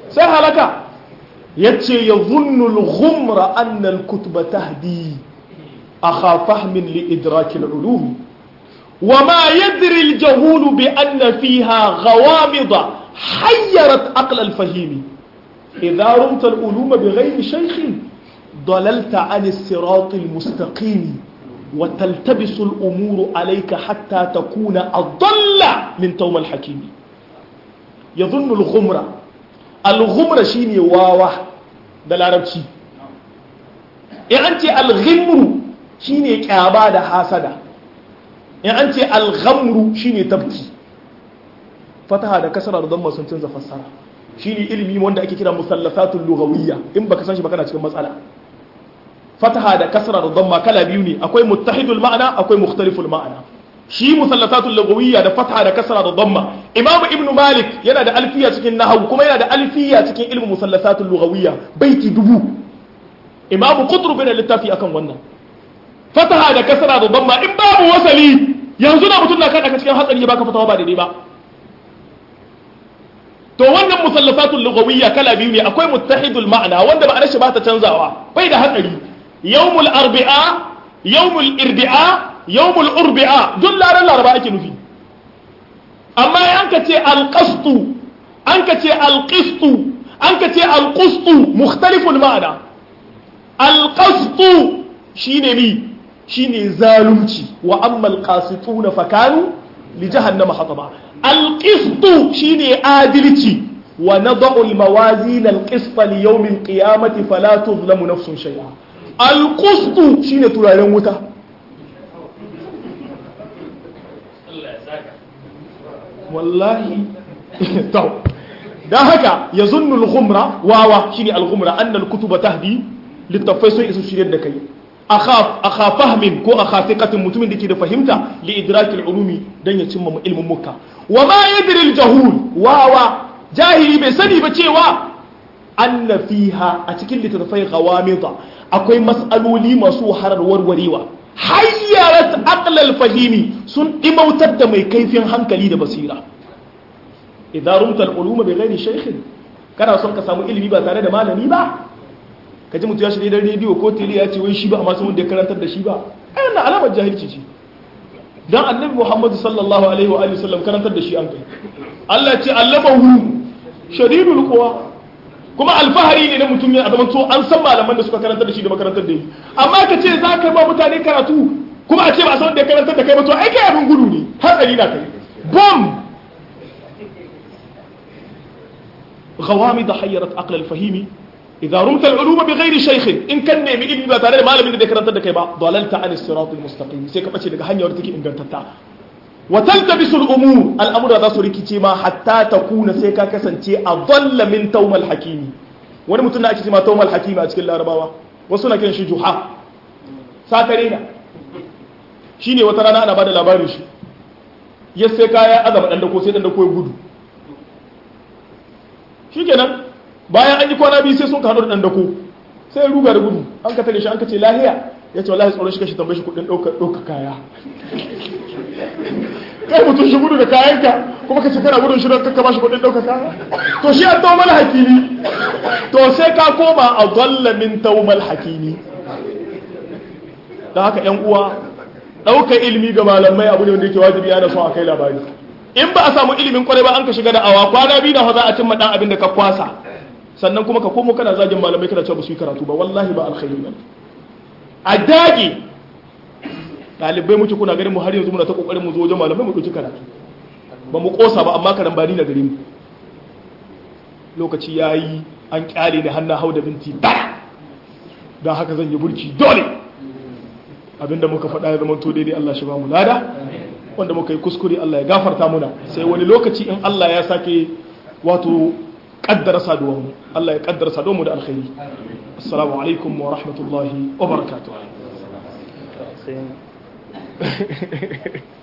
sai halaka yace yadhunnu al-ghumra anna al-kutuba tahdi akha fahmin li idrak al-ulum وما يدري الجهول بأن فيها غوامض حيرت عقل الفهيم إذا رمت العلوم بغير شيخ ضللت عن الصراط المستقيم وتلتبس الأمور عليك حتى تكون أضل من توم الحكيم يظن الغمرة الغمرة شيني واوا ده العربشي يعني الغمر شيني كعبا ده حاسدة يعني الغمر شيني تبكي fataha da kasara da damma sun canza fassara shine ilimi wanda ake kira musallasatul lughawiyya in baka san shi ba kana cikin matsala fataha da kasara da damma kala biyu ne akwai muttahidul ma'ana akwai mukhtaliful ma'ana shi musallasatul lughawiyya da fataha da kasara da damma imamu ibnu malik yana da alfiya cikin nahwu kuma yana da alfiya cikin ilmu musallasatul lughawiyya baiti dubu imamu qutb bin littafi akan wannan fataha da kasara da damma in babu wasali yanzu na mutum na kada ka cikin hatsari baka fatawa ba daidai ba to wannan musallafatul lughawiyya kala biyu ne akwai muttahidul ma'ana wanda ba shi ba ta canzawa bai da hatsari yawmul arbi'a yawmul irbi'a yawmul urbi'a duk laran laraba ake nufi amma an ka ce alqastu an ka ce alqistu an ka ce alqustu mukhtaliful ma'ana alqastu shine mi shine zalunci wa amma alqasituna fakanu li jahannama hataba القسط شيني عادلتي ونضع الموازين القسط ليوم القيامة فلا تظلم نفس شيئا القسط شيني تلالين وتا والله تو da haka ya zunnul ghumra wawa shine al-ghumra annal kutuba tahdi littafai sun isu shiryar da kai akha fahmin ko akha thiqatin mutumin da ke da fahimta li idrakil ulumi dan ya cimma ilmin mukka wa ma yadri al-jahul wawa jahili bai sani ba cewa anna fiha a cikin littattafai ghawamida akwai mas'aloli masu wahalar warwarewa hayyarat aqlal fahimi sun dimautar da mai kaifin hankali da basira idan rumta al-uluma bi ghairi shaykhin kana son ka samu ilimi ba tare da malami ba kaji mutu ya shirye da rediyo ko tele ya ce wai shi ba amma sun da karantar da shi ba ayyana alamar jahilci ce dan annabi Muhammad sallallahu alaihi wa alihi wasallam karantar da shi an kai Allah ce allamahu shadidul quwa kuma alfahari ne na mutum ya zama to an san malaman da suka karantar da shi da makarantar da yi amma ka ce za ka ba mutane karatu kuma a ce ba san da karantar da kai ba to ai kai abin gudu ne hatsari na kai bom غوامض حيرت عقل الفهيم إذا رمت العلوم بغير شيخ إن كان نيمي إلمي با تare da malamin da karanta da kai ba dalalta an sirat almustaqim sai ka bace daga hanyar take ingantatta wa taltabisu al-umur al-amru za su rikice ma hatta takuna sai ka kasance adalla min tawmal hakimi wani mutum da ake cewa tawmal hakimi a cikin larabawa wasu na kiran shi juha sakare na shine wata rana ana bada labarin shi ya sai kaya azaba dan dako sai dan dako ya gudu shikenan bayan an yi kwana biyu sai sun kano da ɗan dako sai ya ruga da gudu an ka tare shi an ka ce lahiya ya ce wallahi tsoron shi kashi tambaye shi kudin ɗauka kaya kai mutum shi gudu da kayanka kuma ka ce kana gudun shi don kakka ba shi kudin ɗauka kaya to shi an taumal hakimi to sai ka koma a dalla min taumal hakimi da haka yan uwa ɗauka ilimi ga malamai abu ne wanda yake wajibi ana son a kai labari in ba a samu ilimin kwarai ba an ka shiga da awa kwana biyu na za a cimma ɗan abin da ka kwasa sannan kuma ka komo kana zagin malamai kana cewa ba su yi karatu ba wallahi ba alkhairi ba a dage ɗalibai muke kuna ganin mu har yanzu muna ta kokarin mu zo wajen malamai mu ɗauki karatu ba mu kosa ba amma karan bani na gare mu lokaci ya yi an kyale ni hannun hau da binti tara don haka zan yi burki dole abinda muka faɗa ya zama to daidai Allah shi ba mu lada wanda muka yi kuskure Allah ya gafarta muna sai wani lokaci in Allah ya sake wato kaddara saduwa mu Allah ya kaddara saduwa mu da alkhairi assalamu alaikum wa rahmatullahi wa barakatuh